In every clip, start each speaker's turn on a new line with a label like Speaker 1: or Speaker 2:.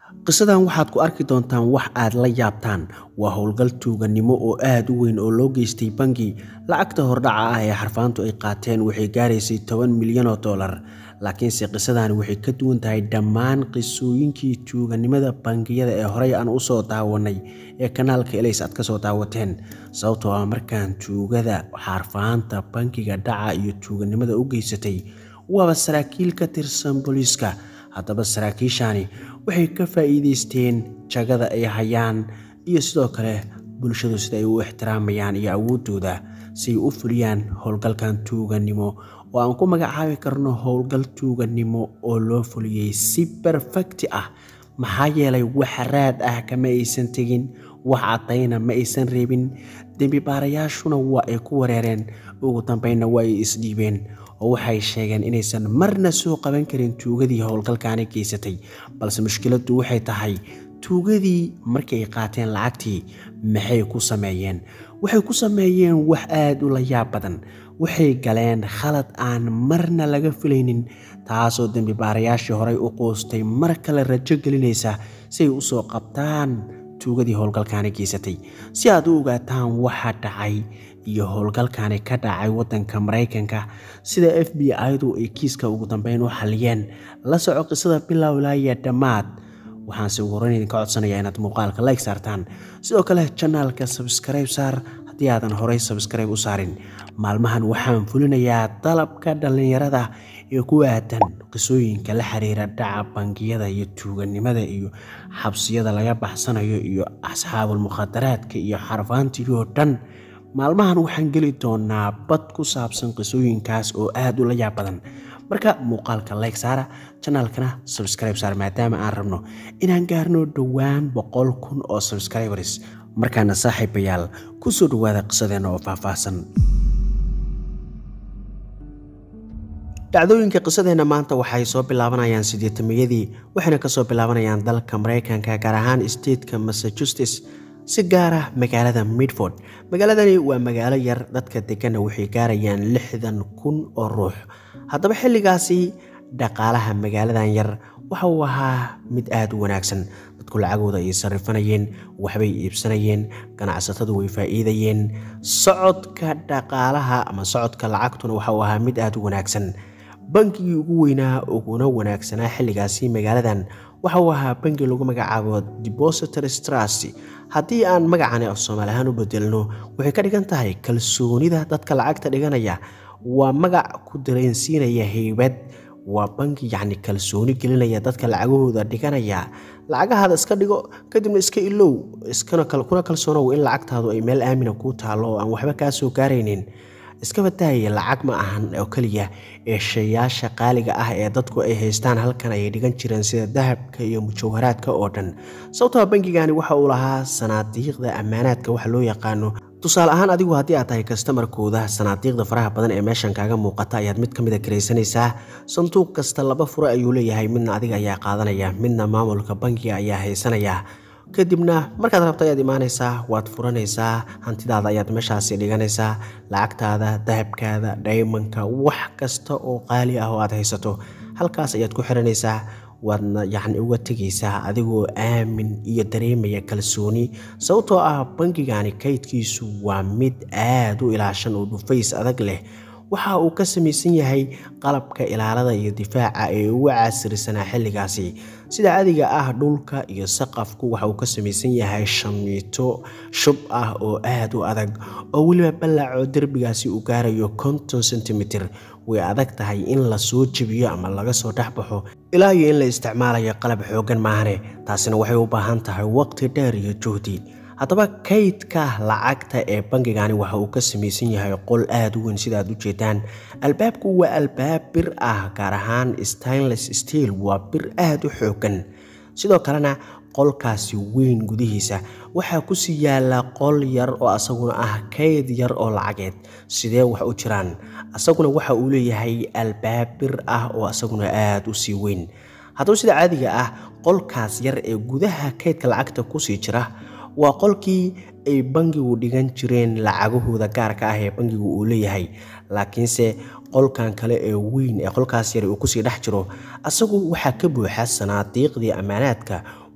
Speaker 1: qisadan waxaad ku arki doontaan wax aad la yaabtaan waa howlgal tuuganimo oo aad u weyn oo loo geystay bangi lacagta hordhaca ah ee xarfaantu ay qaateen waxay gaaraysay toban milyan oo dollar laakiinse qisadani waxay ka duwan tahay dhammaan qisooyinkii tuuganimada bangiyada ee horey aan u soo daawanay ee kanaalka elays aad ka soo daawateen sababtoo ah markaan tuugada xarfaanta bangiga dhaca iyo tuuganimada u geysatay waaba saraakiil ka tirsan booliiska haddaba saraakiishani waxay ka faa'iidaysteen jagada ay hayaan iyo sidoo kale bulshadu sida ay u ixtiraamayaan iyo awooddooda si ay u fuliyaan howlgalkan tuuganimo oo aan ku magacaabi karno howlgal tuuganimo oo loo fuliyey si berfekti ah maxaa yeelay wax raad ah kama aysan tegin wax caddayna ma aysan reebin dembi baarayaashuna waa ay ku wareereen ugu dambeynna waa ay isdhiibeen oo waxay sheegeen inaysan marna soo qaban karin tuugadii howlgalkaani geysatay balse mushkiladdu waxay tahay tuugadii markii ay qaateen lacagtii maxay ku sameeyeen waxay ku sameeyeen wax aad u la yaab badan waxay galeen khalad aan marna laga filaynin taasoo dembi baarayaashii horey u qoostay mar kale rajo gelinaysa si ay u soo qabtaan tuugadii howlgalkaani geysatay si aad u ogaataan waxa dhacay iyo howlgalkani ka dhacay waddanka maraykanka sida f b i-du ay kiiska ugu dambeyn u xaliyeen la soco qisada bilow ilaaya dhammaad waxaanse ugu horeyn idinka codsanayaa inaad muuqaalka like saartaan sidoo kale janaalka sabskribe saar haddii aadan horey sabskribe u saarin maalmahan waxaan fulinayaa dalabka dhallinyarada ee ku aadan qisooyinka la xiriira dhaca bangiyada iyo tuuganimada iyo xabsiyada laga baxsanayo iyo asxaabul mukhadaraadka iyo xarfaantii oo dhan maalmahan waxaan geli doonaa bad ku saabsan qisooyinkaas oo aad u la yaab badan marka muuqaalka like saara janaalkana subscribe saar maadaama aan rabno inaan gaarno dhowaan boqol kun oo subscribers markaana saaxiibayaal ku soo dhowaada qisadeenna oo faahfaahsan dhacdooyinka qisadeenna maanta waxay soo bilaabanayaan siddeetamiyadii waxayna kasoo bilaabanayaan dalka maraykanka gaar ahaan stateka massachusetts si gaar ah magaalada midford magaaladani waa magaalo yar dadka deganna waxay gaarayaan lixdan kun oo ruux haddaba xilligaasi dhaqaalaha magaaladan yar waxa uu ahaa mid aad u wanaagsan dadku lacagooda ay sarifanayeen waxbay iibsanayeen ganacsatadu way faa'iidayeen socodka dhaqaalaha ama socodka lacagtuna waxa uu ahaa mid aad u wanaagsan bangigii ugu weynaa uguna wanaagsanaa xilligaasi magaaladan waxa uu ahaa bangi lagu magacaabo depository trust haddii aan magacani soomaali ahaan u bedelno waxay ka dhigan tahay kalsoonida dadka lacagta dhiganaya waa magac ku dareensiinaya heybad waa bangi yacni kalsooni gelinaya dadka lacagahooda dhiganaya lacagahaada iska dhigo kadibna iska ilow kuna kalsoonow in lacagtaadu ay meel aamina kuu taallo oo aan waxba kaa soo gaaraynin iska badaaya lacag ma ahan oo keliya ee shayaasha qaaliga ah ee dadku ay haystaan halkan ayay dhigan jireen sida dahabka iyo mujawharaadka oo dhan sababtoo bangigani waxa uu lahaa sanaadiiqda ammaanaadka waxa loo yaqaano tusaale ahaan adigu haddii aad tahay kastamarkooda sanaadiiqda faraha badan ee meeshan kaaga muuqata ayaad mid ka mida karaysanaysaa sanduuq kasta laba fure ayuu leeyahay midna adiga ayaa qaadanaya midna maamulka bangiga ayaa haysanaya kadibna markaad rabto ayaad imaanaysaa waad furanaysaa hantidaada ayaad meeshaasi dhiganaysaa lacagtaada dahabkaada dhaymanka wax kasta oo qaali ah oo aad haysato halkaas ayaad ku xiranaysaa waadna yacni uga tegaysaa adigoo aamin iyo dareemaya kalsooni sababtoo ah bangigani kaydkiisu waa mid aad u ilaashan oo dhufays adag leh waxa uu ka samaysan yahay qalabka ilaalada iyo difaaca ee ugu caasirisanaa xilligaasi sida cadiga ah dhulka iyo saqafku waxa uu ka samaysan yahay shamiito shub ah oo aad u adag oo weliba ballaco derbigaasi uu gaarayo konton sentimitir way adag tahay in la soo jebiyo ama laga soo dhexbaxo ilaa iyo in la isticmaalayo qalab xooggan maahane taasina waxay u baahan tahay waqti dheer iyo juhdi haddaba kaydka lacagta ee bangigani waxa uu ka samaysan yahay qol aad u weyn sida aad u jeedaan albaabku waa albaab bir ah gaar ahaan stainless steel waa bir aad u xooggan sidoo kalena qolkaasi weyn gudihiisa waxaa kusii yaala qol yar oo asaguna ah kayd yar oo lacageed sidee wax u jiraan asaguna waxa uu leeyahay albaab bir ah oo asaguna aad u sii weyn haddaba sida caadiga ah qolkaas yar ee gudaha kaydka lacagta kusii jira waa qolkii ay bangigu dhigan jireen lacagahooda gaarka ah ee bangigu uu leeyahay laakiinse qolkan kale ee weyn ee qolkaas yar uu kusii dhex jiro asagu waxaa ka buuxa sanaadiiqdii ammaanaadka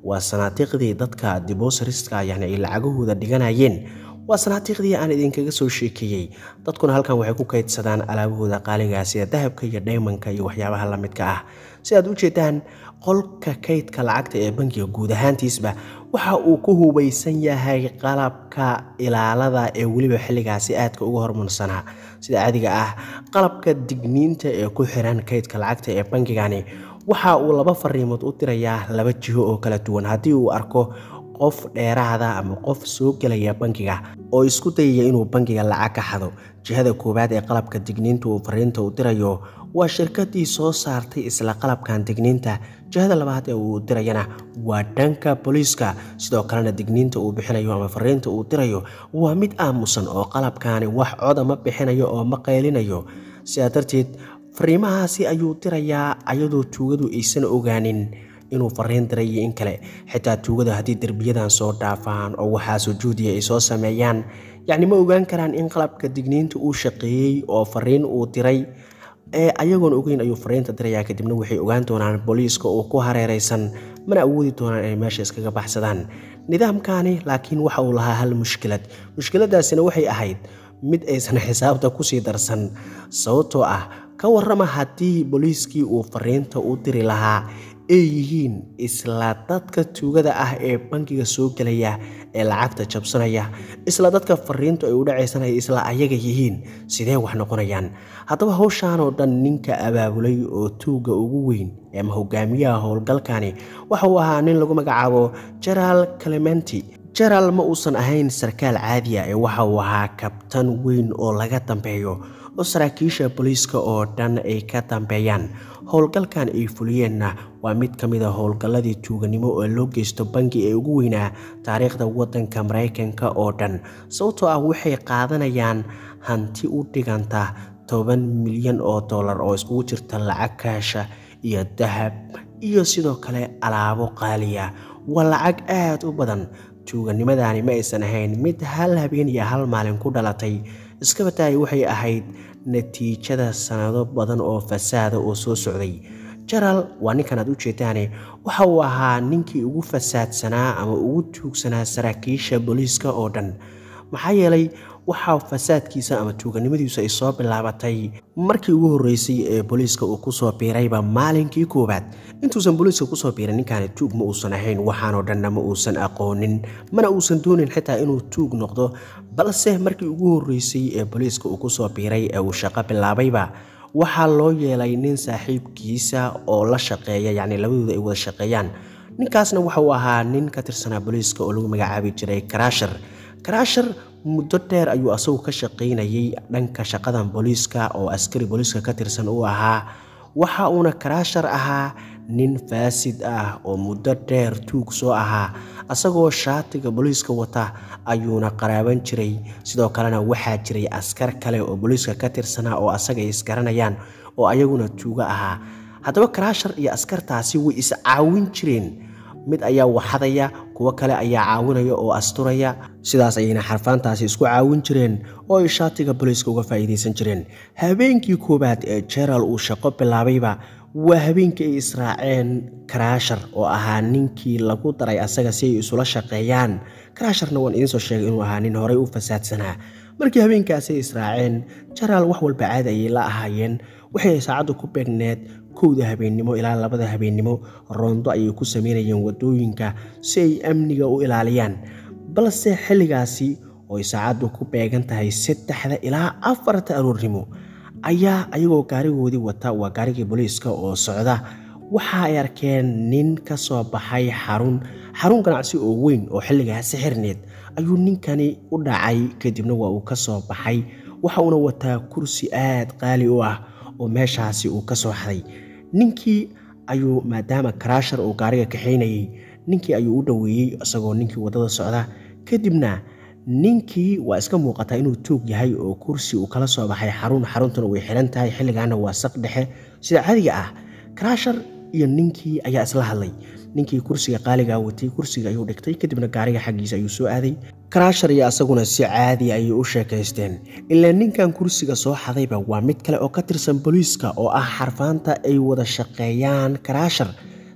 Speaker 1: waa sanaatiiqdii dadka dibosariska yani ay lacagahooda dhiganayeen waa sanaatiiqdii aan idinkaga soo sheekeeyey dadkuna halkan waxay ku kaydsadaan alaabahooda qaaliga sida dahabka iyo dhaymanka iyo waxyaabaha la midka ah si aad u jeedaan qolka kaydka lacagta ee bangiga guud ahaantiisba waxa uu ku hubaysan yahay qalabka ilaalada ee weliba xilligaasi aadka uga hormarsanaa sida caadiga ah qalabka digniinta ee ku xiran kaydka lacagta ee bangigani waxa uu laba fariimood u dirayaa laba jiho oo kala duwan haddii uu arko qof dheeraada ama qof soo gelaya bangiga oo isku dayaya inuu bangiga lacag ka xado jihada koowaad ee qalabka digniinta uu fariinta u dirayo waa shirkadii soo saartay isla qalabkan digniinta jihada labaad ee uu dirayana waa dhanka booliiska sidoo kalena digniinta uu bixinayo ama fariinta uu dirayo waa mid aamusan oo qalabkaani wax coda ma bixinayo oo ma qaylinayo sidaa darteed fariimahaasi ayuu dirayaa ayadoo tuugadu aysan ogaanin inuu fariin diray iyo in kale xitaa tuugada haddii derbiyadan soo dhaafaan oo waxaa sujuudiya ay soo sameeyaan yacni ma ogaan karaan in qalabka digniinta uu shaqeeyey oo fariin uu diray ee ayagoon ogeyn ayuu fariinta dirayaa kadibna waxay ogaan doonaan booliiska oo ku hareeraysan mana awoodi doonaan inay meesha iskaga baxsadaan nidaamkani laakiin waxa uu lahaa hal mushkilad mushkiladaasina waxay ahayd mid aysan xisaabta kusii darsan sababtoo ah ka warrama haddii booliiskii uu fariinta u diri lahaa ay yihiin isla dadka tuugada ah ee bangiga soo gelaya ee lacagta jabsanaya isla dadka fariintu ay u dhacaysanaya isla ayaga yihiin sidee wax noqonayaan haddaba howshaan oo dhan ninka abaabulay oo tuugga ugu weyn ama hogaamiyaha howlgalkani waxa uu ahaa nin lagu magacaabo jeraal clementi jeraal ma uusan ahayn sarkaal caadiya ee waxa uu ahaa kabtan weyn oo laga dambeeyo oo saraakiisha booliiska oo dhan ay ka dambeeyaan howlgalkan ay fuliyeenna waa mid ka mid a howlgalladii tuuganimo oo loo geysto bangi ee ugu weynaa taariikhda waddanka maraykanka oo dhan sababtoo ah waxay qaadanayaan hanti u dhiganta toban milyan oo dollar oo iskugu jirta lacag kaasha iyo dahab iyo sidoo kale alaabo qaaliya waa lacag aad u badan tuuganimadani ma aysan ahayn mid hal habeen iyo hal maalin ku dhalatay iskabataay waxay ahayd natiijada sanado badan oo fasaada oo soo socday jaraal waa ninkan aad u jeedaane waxa uu ahaa ninkii ugu fasaadsanaa ama ugu tuugsanaa saraakiisha booliiska oo dhan maxaa yeelay waxaa fasaadkiisa ama tuuganimadiisu ay soo bilaabatay markii ugu horreysay ee booliiska uu kusoo biirayba maalinkii koowaad intuusan booliiska kusoo biiray ninkaani tuug ma uusan ahayn waxaanoo dhanna ma uusan aqoonin mana uusan doonin xitaa inuu tuug noqdo balse markii ugu horreysay ee booliiska uu kusoo biiray ee uu shaqo bilaabayba waxaa loo yeelay nin saaxiibkiisa oo la shaqeeya yacni labadooda ay wada shaqeeyaan ninkaasna waxa uu ahaa nin ka tirsanaa booliiska oo lagu magacaabi jiray karaashar karaashar muddo dheer ayuu asagu ka shaqaynayay dhanka shaqadan booliiska oo askari booliiska ka tirsan uu ahaa waxa uuna karaashar ahaa nin faasid ah oo muddo dheer tuug soo ahaa asagoo shaatiga booliiska wata ayuuna qaraaban jiray sidoo kalena waxaa jiray askar kale oo booliiska ka tirsanaa oo asaga isgaranayaan oo ayaguna tuugo ahaa haddaba karaashar iyo askartaasi way is caawin jireen mid ayaa waxadaya kuwo kale ayaa caawinaya oo asturaya sidaas ayayna xarfaantaasi isku caawin jireen oo ay shaatiga booliiska uga faa'iidaysan jireen habeenkii koowaad ee jeraal uu shaqo bilaabayba waa habeenkii ay israaceen karaashar oo ahaa ninkii lagu daray asaga si ay isula shaqeeyaan karaasharna waan idinsoo sheegay inuu ahaa nin horey u fasaadsanaa markii habeenkaasi ay israaceen jeraal wax walba caadi ayay la ahaayeen waxay saacaddu ku beegneed kowda habeennimo ilaa labada habeennimo roondo ayay ku sameynayeen waddooyinka si ay amniga u ilaaliyaan balse xilligaasi oo ay saacaddu ku beegan tahay saddexda ilaa afarta aroornimo ayaa ayagoo gaarigoodii wata waa gaarigii booliiska oo socda waxa ay arkeen nin ka soo baxay xarun xarun ganacsi oo weyn oo xilligaasi xirneed ayuu ninkani u dhacay kadibna waa uu ka soo baxay waxa uuna wataa kursi aad qaali u ah oo meeshaasi uu ka soo xaday ninkii ayuu maadaama karaashar uu gaariga kaxaynayay ninkii ayuu u dhoweeyey isagoo ninkii waddada socda kadibna ninkii waa iska muuqataa inuu tuug yahay oo kursi uu kala soo baxay xarun xaruntuna way xiran tahay xilligaana waa saq dhexe sida caadiga ah karaashar iyo ninkii ayaa isla hadlay ninkii kursiga qaaligaa watay kursiga ayuu dhigtay kadibna gaariga xaggiisa ayuu soo aaday karaashar iyo asaguna si caadi ayay u sheekaysteen ilaa ninkan kursiga soo xadayba waa mid kale oo ka tirsan booliiska oo ah xarfaanta ay wada shaqeeyaan karaashar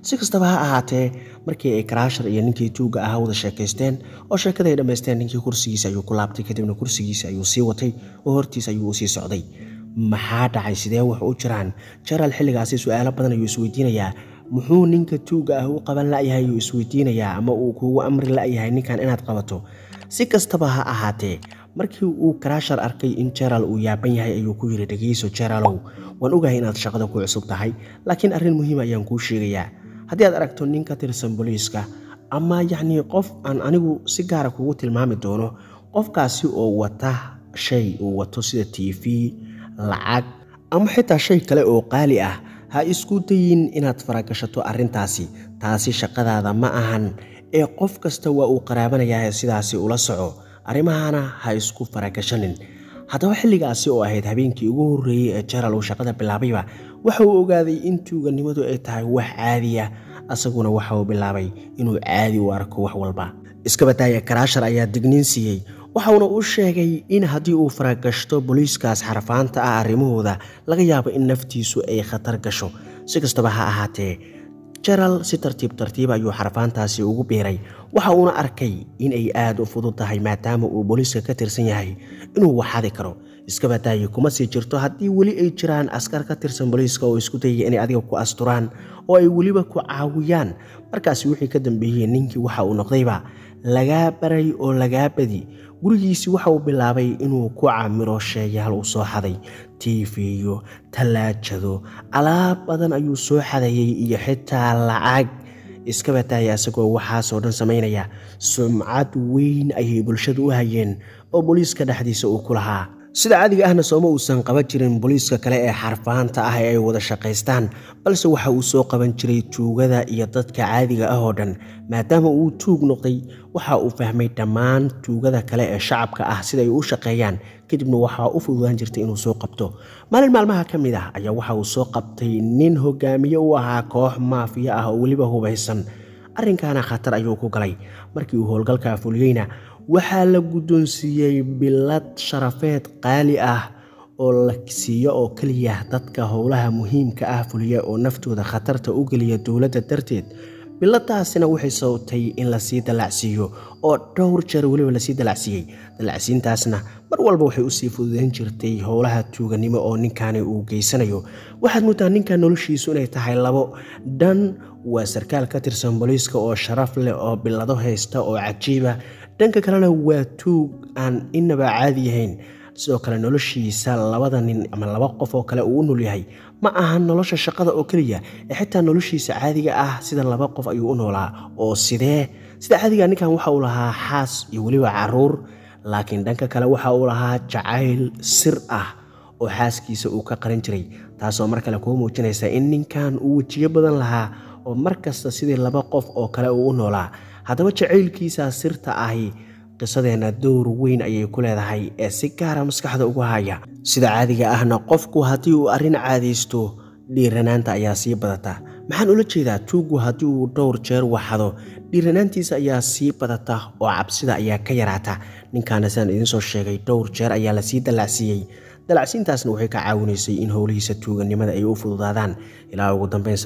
Speaker 1: si kastaba ha ahaatee markii ay karaashar iyo ninkii tuugga ahaa wada sheekaysteen oo sheekada ay dhammaysteen ninkii kursigiisa ayuu ku laabtay kadibna kursigiisa ayuu sii watay oo hortiis ayuu usii socday maxaa dhacay sidee wax u jiraan jaraal xilligaasi su-aalo badan ayuu isweydiinayaa muxuu ninka tuugga ah u qaban la'yahay ayuu isweydiinayaa ama uu kuugu amri la'yahay ninkan inaad qabato si kastaba ha ahaatee markii uu karaashar arkay in jeraal uu yaaban yahay ayuu ku yidhi dhegeyso jeraalow waan ogahay inaad shaqada ku cusub tahay laakiin arrin muhiima ayaan kuu sheegayaa haddii aad aragto nin ka tirsan booliiska ama yacnii qof aan anigu si gaara kugu tilmaami doono qofkaasi oo wata shay uu wato sida t v lacag ama xitaa shay kale oo qaali ah ha isku dayin inaad faragashato arrintaasi taasi shaqadaada ma ahan ee qof kasta waa uu qaraabanayaa sidaasi ula soco arrimahana ha isku faragashanin haddaba xilligaasi oo ahayd habeenkii ugu horreeyey ee jaraal uu shaqada bilaabayba waxa uu ogaaday in tuuganimadu ay tahay wax caadiya asaguna waxa uu bilaabay inuu caadi u arko wax walba iskabadaaya karaashar ayaa digniin siiyey waxauna u sheegay in haddii uu faragashto booliiskaas xarfaanta ah arrimahooda laga yaabo in naftiisu ay khatar gasho si kastaba ha ahaatee jaraal si tartiib tartiib ayuu xarfaantaasi ugu biiray waxa uuna arkay in ay aad u fudud tahay maadaama uu booliiska ka tirsan yahay inuu waxadi karo iskabadaayi kuma sii jirto haddii weli ay jiraan askar ka tirsan booliiska oo isku dayaya inay adiga ku asturaan oo ay weliba ku caawiyaan markaasi wixii ka dambeeyey ninkii waxa uu noqdayba lagaa baray oo lagaa badi gurigiisii waxa uu bilaabay inuu ku camiro sheeyaal uu soo xaday tiifiyo tallaajado alaab badan ayuu soo xadayay iyo xitaa lacag iska bataaya isagoo waxaasoo dhan samaynaya sumcad weyn ayay bulshadu u hayeen oo booliiska dhexdiisa uu ku lahaa sida caadiga ahna sooma uusan qaban jirin booliiska kale ee xarfaanta ah ee ay wada shaqaystaan balse waxa uu soo qaban jiray tuugada iyo dadka caadiga ah oo dhan maadaama uu tuug noqday waxa uu fahmay dhammaan tuugada kale ee shacabka ah siday u shaqeeyaan kadibna waxaa u fududaan jirtay inuu soo qabto maalin maalmaha ka mid ah ayaa waxa uu soo qabtay nin hogaamiye u ahaa koox maafiya ah oo weliba hubaysan arrinkaana khatar ayuu ku galay markii uu howlgalka fuliyeyna waxaa la guddoonsiiyey bilad sharafeed qaali ah oo la siiyo oo keliya dadka howlaha muhiimka ah fuliya oo naftooda khatarta u geliya dowladda darteed biladaasina waxay sababtay in lasii dalacsiiyo oo dhowr jeer weliba lasii dalacsiiyey dalacsiintaasna mar walba waxay usii fududeyn jirtay howlaha tuuganimo oo ninkani uu geysanayo waxaad moodaa ninkan noloshiisu inay tahay labo dhan waa sarkaal ka tirsan booliiska oo sharaf leh oo bilado haysta oo cajiiba dhanka kalena waa tuug aan inaba caadi yahayn sidoo kale noloshiisa labada nin ama laba qof oo kale uu u nool yahay ma aha nolosha shaqada oo keliya ee xitaa noloshiisa caadiga ah sida laba qof ayuu u noolaa oo sidee sida caadiga ninkan waxa uu lahaa xaas iyo weliba caruur laakiin dhanka kale waxa uu lahaa jacayl sir ah oo xaaskiisa uu ka qaran jiray taasoo mar kale kuu muujinaysa in ninkan uu wejiyo badan lahaa oo mar kasta sidii laba qof oo kale uu u noolaa haddaba jacaylkiisa sirta ahi qisadeenna dowr weyn ayay ku leedahay ee si gaara maskaxda ugu haya sida caadiga ahna qofku haddii uu arrin caadaysto dhiiranaanta ayaa sii badata maxaan ula jeedaa tuuggu haddii uu dhowr jeer waxado dhiiranaantiisa ayaa sii badata oo cabsida ayaa ka yaraata ninkaana sidaan idinsoo sheegay dhowr jeer ayaa lasii dallacsiiyey dalacsiintaasna waxay ka caawinaysay in howlihiisa tuuganimada ay u fududaadaan ilaa ugu dambeyn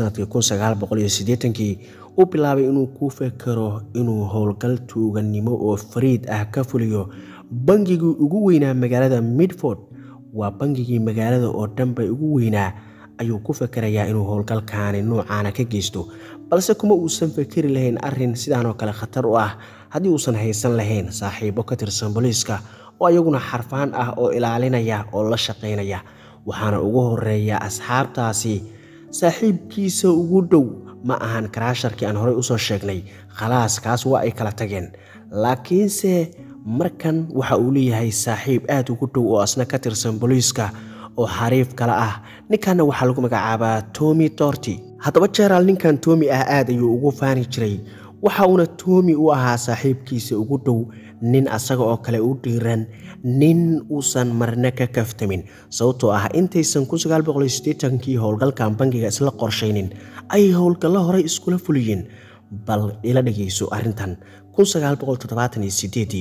Speaker 1: sanadkii kii uu bilaabay inuu ku fekero inuu howlgal tuuganimo oo fariid ah ka fuliyo bangigii ugu weynaa magaalada midford waa bangigii magaalada oo dhanba ugu weynaa ayuu ku fekerayaa inuu howlgalkaani nuucaana ka geysto balse kuma uusan fekeri lahayn arrin sidaanoo kale khatar u ah haddii uusan haysan lahayn saaxiibo ka tirsan booliiska oo ayaguna xarfaan ah oo ilaalinaya oo la shaqaynaya waxaana ugu horeeya asxaabtaasi saaxiibkiisa ugu dhow ma ahan karaasharkii aan horey usoo sheegnay khalaas kaas waa ay kala tageen laakiinse markan waxa uu leeyahay saaxiib aad ugu dhow oo asna ka tirsan booliiska oo xariif kale ah ninkanna waxaa lagu magacaabaa tomi torti haddaba jeraal ninkan tomi ah aad ayuu ugu faani jiray waxa uuna toomi u ahaa saaxiibkiisa ugu dhow nin asaga oo kale u dhiiran nin uusan marna ka kaftamin sababtoo ah intaysan kii howlgalkan bangiga isla qorshaynin ayay howlgallo horey iskula fuliyeen bal ila dhegayso arrintan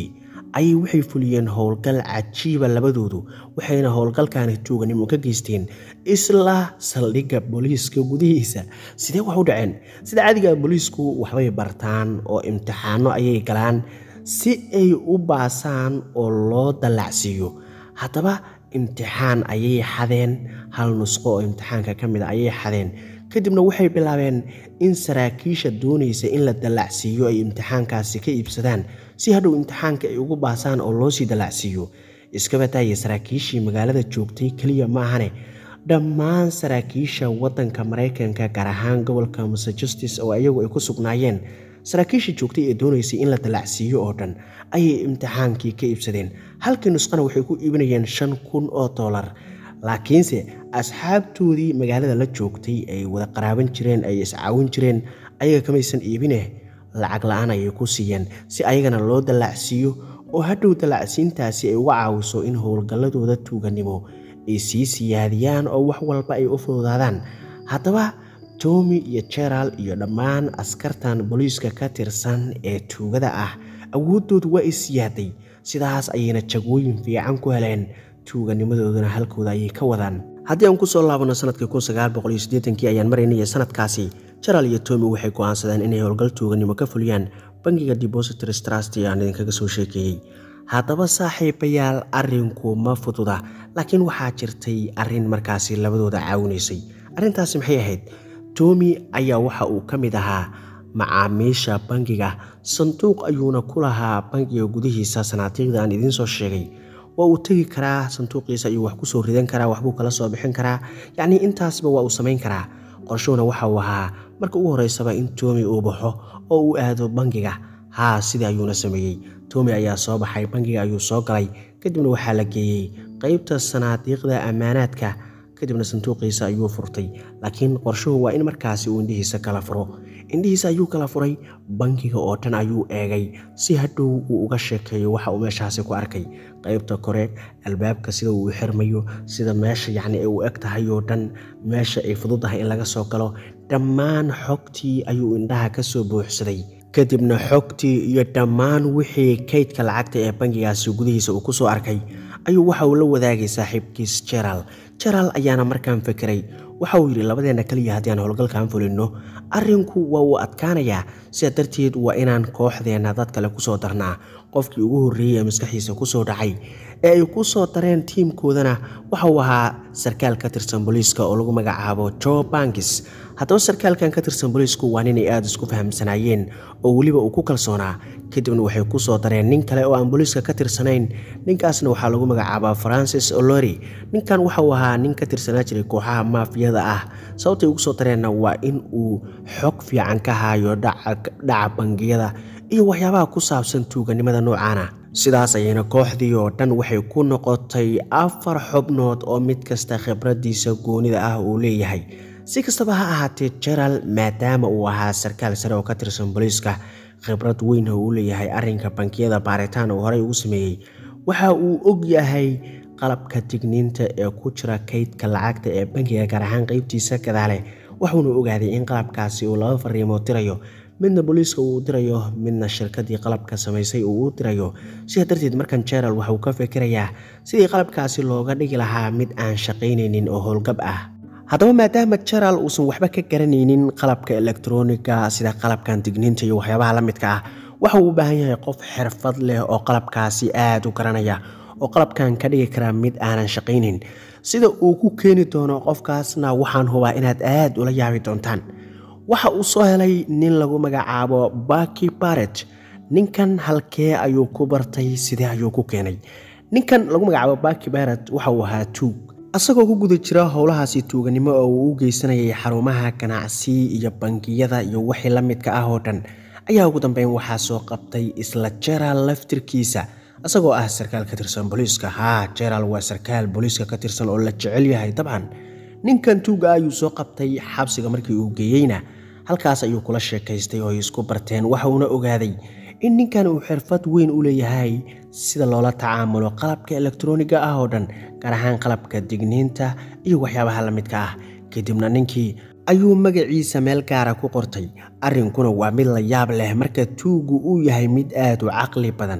Speaker 1: ayay waxay fuliyeen howlgal cajiiba labadoodu waxayna howlgalkaani tuuganimo ka geysteen isla saldhigga booliiska gudihiisa sidee wax u dhaceen sida caadiga booliisku waxbay bartaan oo imtixaano ayay galaan si ay u baasaan oo loo dallacsiiyo haddaba imtixaan ayay xadeen hal nusqo oo imtixaanka ka mid a ayay xadeen kadibna waxay bilaabeen in saraakiisha doonaysa in la dallacsiiyo ay imtixaankaasi ka iibsadaan si hadhow imtixaanka ay ugu baasaan oo loosii dallacsiiyo iskabataaya saraakiishii magaalada joogtay keliya maahane dhammaan saraakiisha waddanka maraykanka gaar ahaan gobolka massachusetts oo iyagu ay ku sugnaayeen saraakiisha joogtay ee doonaysay in la dallacsiiyo oo dhan ayay imtixaankii ka iibsadeen halkii nusqana waxay ku iibinayeen shan kun oo dollar laakiinse asxaabtoodii magaalada la joogtay ay wada qaraaban jireen ay iscaawin jireen ayaga kamaysan iibine lacag la-aan ayay ku siiyeen si ayagana loo dallacsiiyo oo hadhow dallacsiintaasi ay uga caawiso in howlgalladooda tuuganimo ay sii siyaadiyaan oo wax walba ay u fududaadaan haddaba tomi iyo jeral iyo dhammaan askartan booliiska ka tirsan ee tuugada ah awooddoodu waa isiyaaday sidaas ayayna jagooyin fiican ku heleen tuuganimadooduna halkooda ayay ka wadaan haddii aan kusoo laabano sanadkii kii ayaan maraynaya sanadkaasi jaral iyo tomi waxay go'aansadeen inay howlgal tuuganimo ka fuliyaan bangiga depositors trust ee aan idinkaga soo sheekeeyey haddaba saaxiibayaal arrinku ma fududa laakiin waxaa jirtay arrin markaasi labadooda caawinaysay arrintaasi maxay ahayd tomi ayaa waxa uu ka mid ahaa macaamiisha bangiga sanduuq ayuuna ku lahaa bangiga gudihiisa sanaadiiqda aan idiin soo sheegay waa uu tegi karaa sanduuqiisa ayuu wax kusoo ridan karaa waxbuu kala soo bixin karaa yacnii intaasba waa uu samayn karaa qorshuhuna waxa uu ahaa marka ugu horreysaba in tomi uu baxo oo uu aado bangiga haa sidii ayuuna sameeyey tomi ayaa soo baxay bangiga ayuu soo galay kadibna waxaa la geeyey qeybta sanaadiiqda ammaanaadka kadibna sanduuqiisa ayuu furtay laakiin qorshuhu waa in markaasi uu indhihiisa kala furo indhihiisa ayuu kala furay bangiga oo dhan ayuu eegay si hadhow uu uga sheekeeyo waxa uu meeshaasi ku arkay qeybta kore albaabka sida uu xirmayo sida meesha yacni ay u eg tahay oo dhan meesha ay fududahay in laga soo galo dhammaan xogtii ayuu indhaha ka soo buuxsaday kadibna xogtii iyo dhammaan wixii kaydka lacagta ee bangigaasi gudihiisa uu ku soo arkay ayuu waxa uu la wadaagay saaxiibkiis jeral jeral ayaana markaan fekeray waxa uu yidhi labadeenna keliya haddii aan howlgalkaan fulinno arrinku waa uu adkaanayaa sidaa darteed waa inaan kooxdeenna dad kale kusoo darnaa qofkii ugu horreeyey ee maskaxiisa kusoo dhacay ee ay ku soo dareen tiimkoodana waxa uu ahaa sarkaal ka tirsan booliiska oo lagu magacaabo jo bankis haddaba sarkaalkan ka tirsan booliisku waa ninay aada isku fahamsanaayeen oo weliba uu ku kalsoonaa kadibna waxay ku soo dareen nin kale oo aan booliiska ka tirsanayn ninkaasna waxaa lagu magacaabaa francis olori ninkan waxa uu ahaa nin ka tirsanaa jiray kooxaha maafiyada ah sababtay ugu soo dareenna waa in uu xog fiican ka haayo dhaca bangiyada iyo waxyaabaha ku saabsan tuuganimada noocaana sidaas ayayna kooxdii oo dhan waxay ku noqotay afar xubnood oo mid kasta khibraddiisa goonida ah uu leeyahay si kastaba ha ahaatee jeral maadaama uu ahaa sarkaal sare oo ka tirsan booliiska khibrad weyn oo uu leeyahay arrinka bankiyada baaritaan uu horey ugu sameeyey waxa uu og yahay qalabka digniinta ee ku jira kaydka lacagta ee bankiga gaar ahaan qeybtiisa gadaale waxuuna ogaaday in qalabkaasi uu laba fariimood dirayo midna booliiska uu dirayo midna shirkadii qalabka samaysay uu u dirayo sidaa darteed markan jeral waxa uu ka fikirayaa sidii qalabkaasi looga dhigi lahaa mid aan shaqaynaynin oo howlgab ah haddaba maadaama jeral uusan waxba ka garanaynin qalabka elektroniga sida qalabkan digniinta iyo waxyaabaha la midka ah waxa uu u baahan yahay qof xirfad leh oo qalabkaasi aada u garanaya oo qalabkan ka dhigi karaa mid aanan shaqaynin sida uu ku keeni doono qofkaasna waxaan hubaa inaad aad ula yaabi doontaan waxa uu soo helay nin lagu magacaabo baki baret ninkan halkee ayuu ku bartay sidee ayuu ku keenay ninkan lagu magacaabo baki baret waxa uu ahaa tuug asagoo ku guda jira howlahaasi tuuganimo oo uu u geysanayay xarumaha ganacsi iyo bangiyada iyo wixii la midka ah oo dhan ayaa ugu dambeyn waxaa soo qabtay isla jeral laftirkiisa isagoo ah sarkaal ka tirsan booliiska haa jeral waa sarkaal booliiska ka tirsan oo la jecel yahay dabcan ninkan tuuga ayuu soo qabtay xabsiga markii uu geeyeyna halkaas ayuu kula sheekaystay oo ay isku barteen waxa uuna ogaaday in ninkan uu xirfad weyn u leeyahay sida loola tacaamulo qalabka elektroniga ah oo dhan gaar ahaan qalabka digniinta iyo waxyaabaha la midka ah kadibna ninkii ayuu magaciisa meel gaara ku qortay arrinkuna waa mid la yaab leh marka tuugu uu yahay mid aad u caqli badan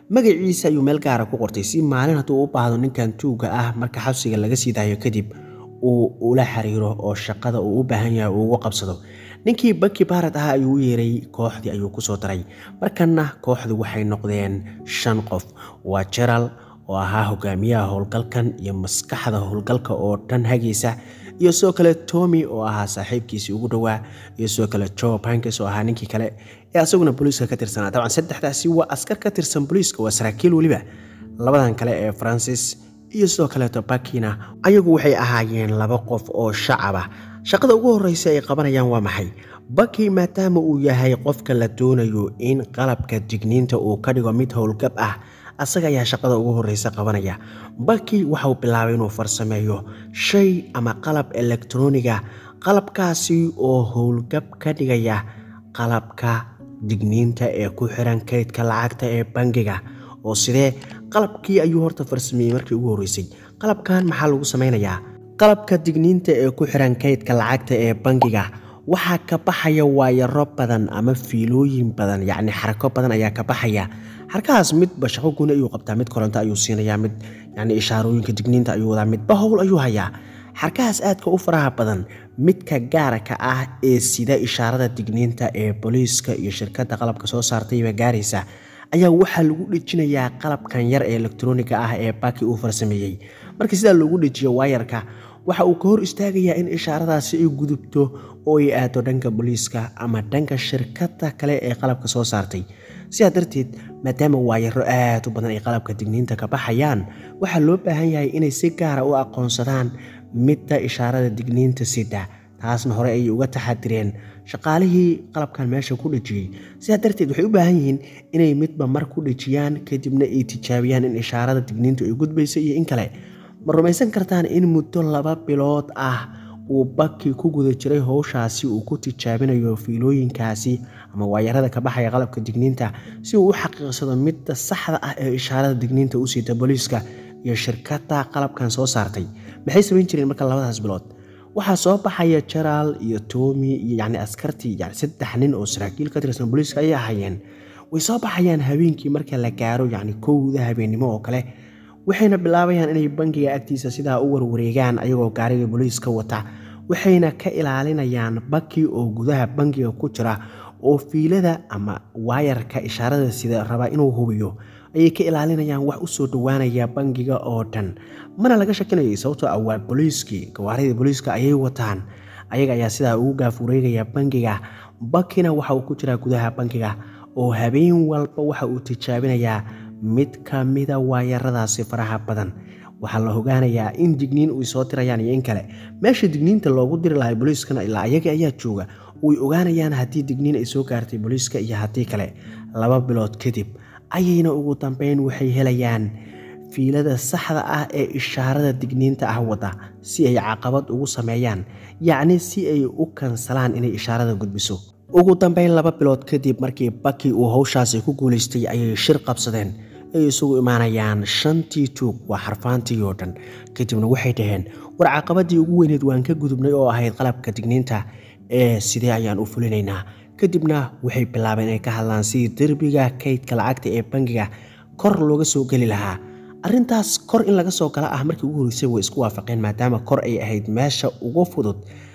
Speaker 1: magaciisa ayuu meel gaara ku qortay si maalin hadduu u baahdo ninkan tuugga ah marka xabsiga laga sii daayo kadib uu ula xiriiro oo shaqada uu u baahan yahay uu ugu qabsado ninkii baki baarad ah ayuu u yeeray kooxdii ayuu kusoo daray markanna kooxdu waxay noqdeen shan qof waa jeral oo ahaa hogaamiyaha howlgalkan iyo maskaxda howlgalka oo dhan hagaysa iyo sidoo kale tomi oo ahaa saaxiibkiisii ugu dhowaa iyo sidoo kale jo bankes oo ahaa ninkii kale ee asaguna booliiska ka tirsanaa dabcan saddexdaasi waa askar ka tirsan booliiska waa saraakiil weliba labadan kale ee francis iyo sidoo kaleeto bakina ayagu waxay ahaayeen laba qof oo shacaba shaqada ugu horreysa ay qabanayaan waa maxay baki maadaama uu yahay qofka la doonayo in qalabka digniinta uu ka dhigo mid howlgab ah asaga ayaa shaqada ugu horreysa qabanaya baki waxauu bilaabay inuu farsameeyo shay ama qalab elektroniga qalabkaasi oo howlgab ka dhigaya qalabka digniinta ee ku xiran kaydka lacagta ee bangiga oo sidee qalabkii ayuu horta farsameeyey markii ugu horreysay qalabkan maxaa lagu sameynayaa qalabka digniinta ee ku xiran kaydka lacagta ee bangiga waxaa ka baxaya waayaro badan ama fiilooyin badan yacni xarako badan ayaa ka baxaya xarkahaas midba shaqo guni ayuu qabtaa mid koronto ayuu siinayaa mid yacni ishaarooyinka digniinta ayuu wadaa midba howl ayuu hayaa xarkahaas aadka u faraha badan midka gaarka ah ee sida ishaarada digniinta ee booliiska iyo shirkadda qalabka soo saartayba gaaraysa ayaa waxaa lagu dhejinayaa qalabkan yar ee elektroniga ah ee baki uu farsameeyey marka sidaa loogu dhejiyo waayarka waxa uu ka hor istaagayaa in ishaaradaasi ay gudubto oo ay aado dhanka booliiska ama dhanka shirkadda kale ee qalabka soo saartay sidaa darteed maadaama waayaro aad u badan ay qalabka digniinta ka baxayaan waxaa loo baahan yahay inay si gaara u aqoonsadaan midda ishaarada digniinta sida taasna hore ayay uga taxadireen shaqaalihii qalabkan meesha ku dhejiyey sidaa darteed waxay u baahan yihiin inay midba mar ku dhejiyaan kadibna ay tijaabiyaan in ishaarada digniintu ay gudbaysa iyo in kale ma rumaysan kartaan in muddo laba bilood ah uu baki ku guda jiray howshaasi uu ku tijaabinayo fiilooyinkaasi ama waayarada ka baxaya qalabka digniinta si uu u xaqiiqsado midda saxda ah ee ishaarada digniinta u siita booliiska iyo shirkadda qalabkan soo saartay maxay samayn jireen marka labadaas bilood waxaa soo baxaya jaraal iyo tomi iyo yacni askartii yani saddex nin oo saraakiil ka tirsan booliiska ayay ahaayeen way soo baxayaan habeenkii marka la gaaro yacni kowda habeennimo oo kale waxayna bilaabayaan inay bangiga agtiisa sidaa u warwareegaan ayagoo gaariga booliiska wata waxayna ka ilaalinayaan baki oo gudaha bangiga ku jira oo fiilada ama waayarka ishaarada sida rabaa inuu hubiyo ayay ka ilaalinayaan wax u soo dhowaanaya bangiga oo dhan mana laga shakinayay sababtoo ah waa booliiskii gawaaridii booliiska ayay wataan ayaga ayaa sidaa ugu gaaf wareegaya bangiga bakina waxa uu ku jiraa gudaha bangiga oo habeen walba waxa uu tijaabinayaa mid ka mida waayaradaasi faraha badan waxaa la ogaanayaa in digniin uy soo dirayaan iyo in kale meesha digniinta loogu diri lahay booliiskana ilaa ayaga ayaa jooga way ogaanayaan haddii digniin ay soo gaartay booliiska iyo haddii kale laba bilood kadib ayayna ugu dambeyn waxay helayaan fiilada saxda ah ee ishaarada digniinta ah wada si ay caqabad ugu sameeyaan yacni si ay u kansalaan inay ishaarada gudbiso ugu dambeyn laba bilood kadib markii baki uu howshaasi ku guulaystay ayay shir qabsadeen ay isugu imaanayaan shantii tuug waa xarfaantii oo dhan kadibna waxay dhaheen war caqabadii ugu weyneed waan ka gudubnay oo ahayd qalabka digniinta ee sidee ayaan u fulinaynaa kadibna waxay bilaabeen inay ka hadlaan sidii derbiga kaydka lacagta ee bangiga kor looga soo geli lahaa arrintaas kor in laga soo gala ah markii ugu horreysay way isku waafaqeen maadaama kor ay ahayd meesha ugu fudud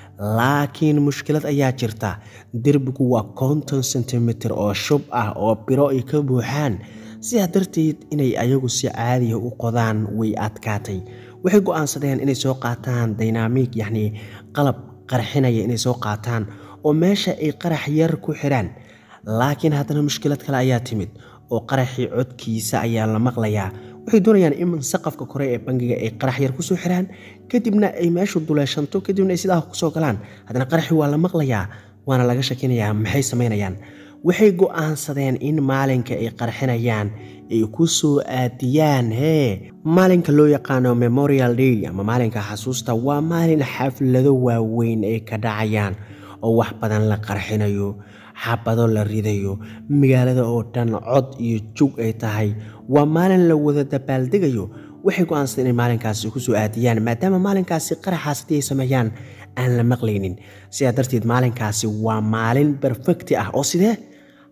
Speaker 1: laakiin mushkilad ayaa jirta derbigu waa konton sentimitir oo shub ah oo biro ay ka buuxaan sidaa darteed inay ayagu si caadiya u qodaan way adkaatay waxay go-aansadeen inay soo qaataan dynamik yacnii qalab qarxinaya inay soo qaataan oo meesha ay qarax yar ku xidhaan laakiin haddana mushkilad kale ayaa timid oo qaraxii codkiisa ayaa la maqlayaa waxay doonayaan in saqafka kore ee bangiga ay qarax yar kusoo xiraan kadibna ay meeshu duleeshanto kadibna ay sidaa kusoo galaan haddana qaraxii waa la maqlayaa waana laga shakinayaa maxay samaynayaan waxay go-aansadeen in maalinka ay qarxinayaan ay ku soo aadiyaan hee maalinka loo yaqaano memorial day ama maalinka xasuusta waa maalin xaflado waaweyn ay ka dhacayaan oo wax badan la qarxinayo xabado la ridayo magaalada oo dhan cod iyo jug ay tahay waa maalin la wada dabaaldegayo waxay go-aansadeen inay maalinkaasi ku soo aadiyaan maadaama maalinkaasi qaraxaas haddii ay sameeyaan aan la maqlaynin sidaa darteed maalinkaasi waa maalin berfekti ah oo sidee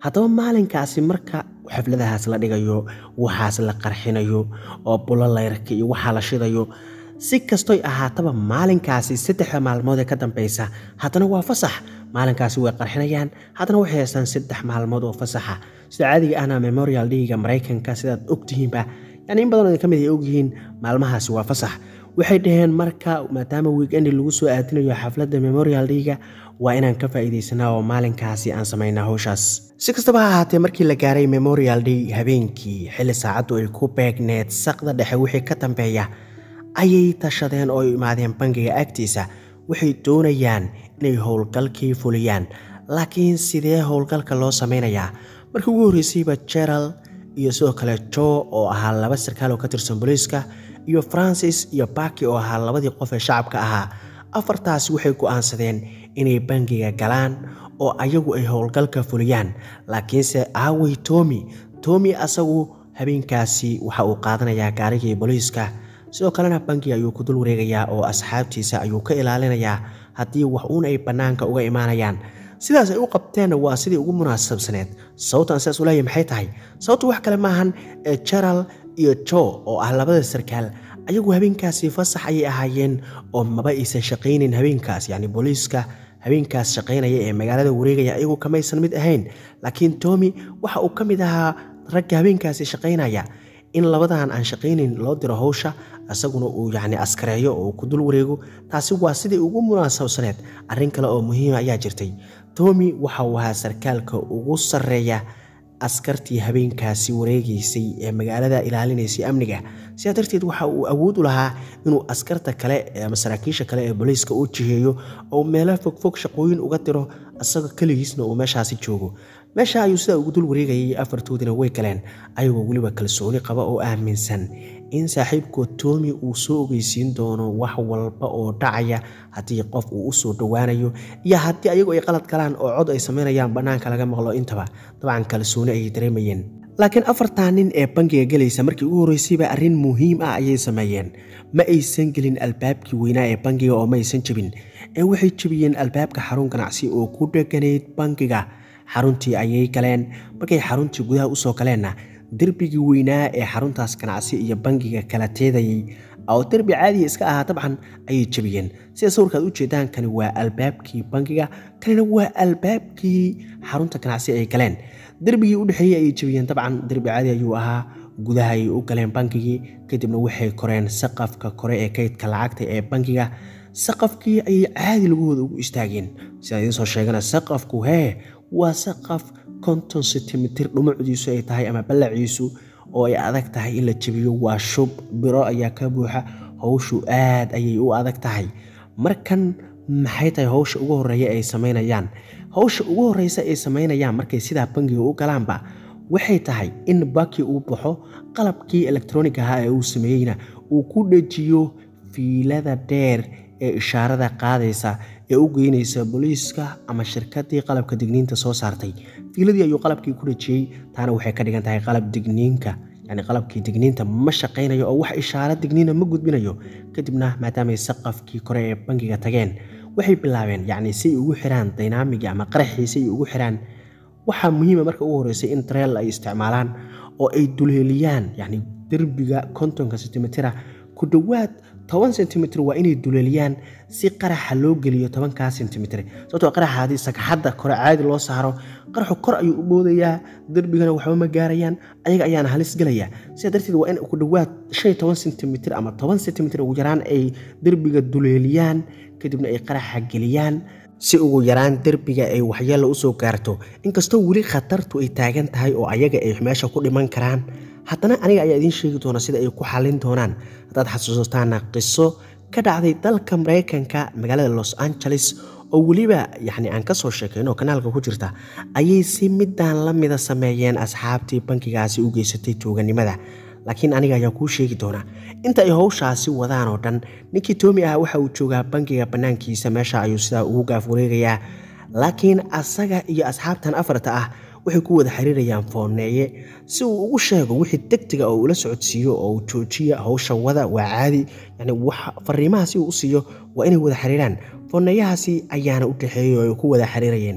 Speaker 1: haddaba maalinkaasi marka xafladahaas la dhigayo waxaas la qarxinayo oo bulo layrka iyo waxaa la shidayo si kastoy ahaataba maalinkaasi saddexda maalmood ee ka dambeysa haddana waa fasax maalinkaasi way qarxinayaan haddana waxay haystaan saddex maalmood oo fasaxa sida caadiga ahna memorial dhiiga maraykanka sidaad ogtihiinba yani in badan ka mid ay ogyihiin maalmahaasi waa fasax waxay dhaheen marka maadaama wiikendi lagu soo aadinayo xafladda memorial dhiiga waa inaan ka faa'iidaysanaa oo maalinkaasi aan samaynaa howshaas si kastaba ha ahaatee markii la gaaray memorial day habeenkii xilli saacaddu ay ku beegneed saqda dhexe wixii ka dambeeya ayay tashadeen oo imaadeen bangiga agtiisa waxay doonayaan inay howlgalkii fuliyaan laakiin sidee howlgalka loo samaynayaa markii ugu horreysayba jeral iyo sidoo kale jo oo ahaa laba sarkaal oo ka tirsan booliiska iyo francis iyo baki oo ahaa labadii qof ee shacabka ahaa afartaasi waxay go'aansadeen inay bangiga galaan oo ayagu ay howlgalka fuliyaan laakiinse aawey tomi tomi asagu habeenkaasi waxa uu qaadanayaa gaarigii booliiska sidoo kalena bangi ayuu ku dul wareegayaa oo asxaabtiisa ayuu ka ilaalinayaa haddii wax uun ay bannaanka uga imaanayaan sidaas ay u qabteenna waa sidii ugu munaasabsaneed sababtan sidaas u leeyahy maxay tahay sababtu wax kale maahan ee jeral iyo jo oo ah labada sarkaal ayagu habeenkaasi fasax ayay ahaayeen oo maba aysan shaqaynin habeenkaas yacni booliiska habeenkaas shaqaynaya ee magaalada wareegaya ayagu kamaysan mid ahayn laakiin tomi waxa uu ka mid ahaa ragga habeenkaasi shaqaynaya in labadan aan shaqaynin loo diro howsha isaguna uu yacni askareeyo oo uu ku dul wareego taasi waa sidii ugu munaasabsaneed arrin kale oo muhiima ayaa jirtay tomi waxa uu ahaa sarkaalka ugu sarreeya askartii habeenkaasi wareegaysay ee magaalada ilaalinaysay amniga sidaa darteed waxa uu awood u lahaa inuu askarta kale ama saraakiisha kale ee booliiska u jiheeyo oo meelo fogfog shaqooyin uga diro isaga keligiisna uu meeshaasi joogo meesha ayuu sidaa ugu dul wareegayay afartoodina way galeen ayagoo weliba kalsooni qaba oo aaminsan in saaxiibkood toomi uu soo ogeysiin doono wax walba oo dhacaya haddii qof uu u soo dhowaanayo iyo haddii ayagu ay qalad galaan oo cod ay samaynayaan bannaanka laga maqlo intaba dabcan kalsooni ayay dareemayeen laakiin afartaa nin ee bangiga gelaysa markii ugu horreysayba arrin muhiim ah ayay sameeyeen ma aysan gelin albaabkii weynaa ee bangiga oo ma aysan jebin ee waxay jebiyeen albaabka xarun ganacsi oo ku dheganayd bangiga xaruntii ayay galeen markay xaruntii gudaha usoo galeenna derbigii weynaa ee xaruntaas ganacsi iyo bangiga kala teedayay oo derbi caadiya iska ahaa dabcan ayay jebiyeen sida sawirkaad u jeedaan kani waa albaabkii bangiga kanina waa albaabkii xarunta ganacsi ay galeen derbigii u dhexeeyey ayay jebiyeen dabcan derbi caadi ayuu ahaa gudaha ayay u galeen bangigii kadibna waxay koreen saqafka kore ee kaydka lacagta ee bangiga saqafkii ayay caadi lagahooda ugu istaageen sidaan idiin soo sheegana saqafku hee waa saqaf konton sentimitir dhumucdiisu ay tahay ama ballaciisu oo ay adag tahay in la jebiyo waa shub biro ayaa ka buuxa howshu aad ayay u adag tahay markan maxay tahay howsha ugu horeeya ay samaynayaan howsha ugu horeysa ay samaynayaan markay sidaa bangiga u galaanba waxay tahay in baki uu baxo qalabkii elektronig ahaa ee uu sameeyeyna uu ku dhejiyo fiilada dheer ee ishaarada qaadaysa ee u geynaysa booliiska ama shirkadii qalabka digniinta soo saartay fiiladii ayuu qalabkii ku dhejiyey taana waxay ka dhigan tahay qalab digniinka yani qalabkii digniinta ma shaqaynayo oo wax ishaaro digniina ma gudbinayo kadibna maadaamay saqafkii kore ee bangiga tageen waxay bilaabeen yacni si ay ugu xiraan dynamigi ama qaraxii si ay ugu xiraan waxaa muhiima marka ugu horreysay in dareel ay isticmaalaan oo ay duleeliyaan yacni derbiga kontonka sentimitira ku dhowaad toban sentimitir waa inay duleeliyaan si qaraxa loo geliyo tobankaa sentimitir sababtoo qaraxa haddii sagxadda kore caadi loo saaro qaraxu kor ayuu u boodayaa derbigana waxba ma gaarayaan ayaga ayaana halis gelaya sidaa darteed waa in ku dhowaad shan iyo toban sentimitir ama toban sentimitir ugu yaraan ay derbiga duleeliyaan kadibna ay qaraxa geliyaan si ugu yaraan derbiga ay waxyeella usoo gaarto inkastoo weli khatartu ay taagan tahay oo ayaga ay meesha ku dhiman karaan haddana aniga ayaa idiin sheegi doona sida ay ku xallin doonaan haddaad xasuusataana qiso ka dhacday dalka maraykanka magaalada los angeles oo weliba yacni aan ka soo sheekayn oo kanaalka ku jirta ayay si midaan la mida sameeyeen asxaabtii bankigaasi u geysatay tuuganimada laakiin aniga ayaa kuu sheegi doona inta ay howshaasi wadaan oo dhan ninkii toomi ah waxa uu joogaa bankiga bannaankiisa meesha ayuu sidaa ugu gaaf wareegayaa laakiin asaga iyo asxaabtan afarta ah waxay ku wada xiriirayaan fooneeye si uu ugu sheego wixii degdega oo ula socodsiiyo oo uu joojiya howsha wada waa caadi yani fariimaha si uu u siiyo waa inay wada xiriiraan fooneeyahaasi ayaana u dhexeeyey oo ay ku wada xiriirayeen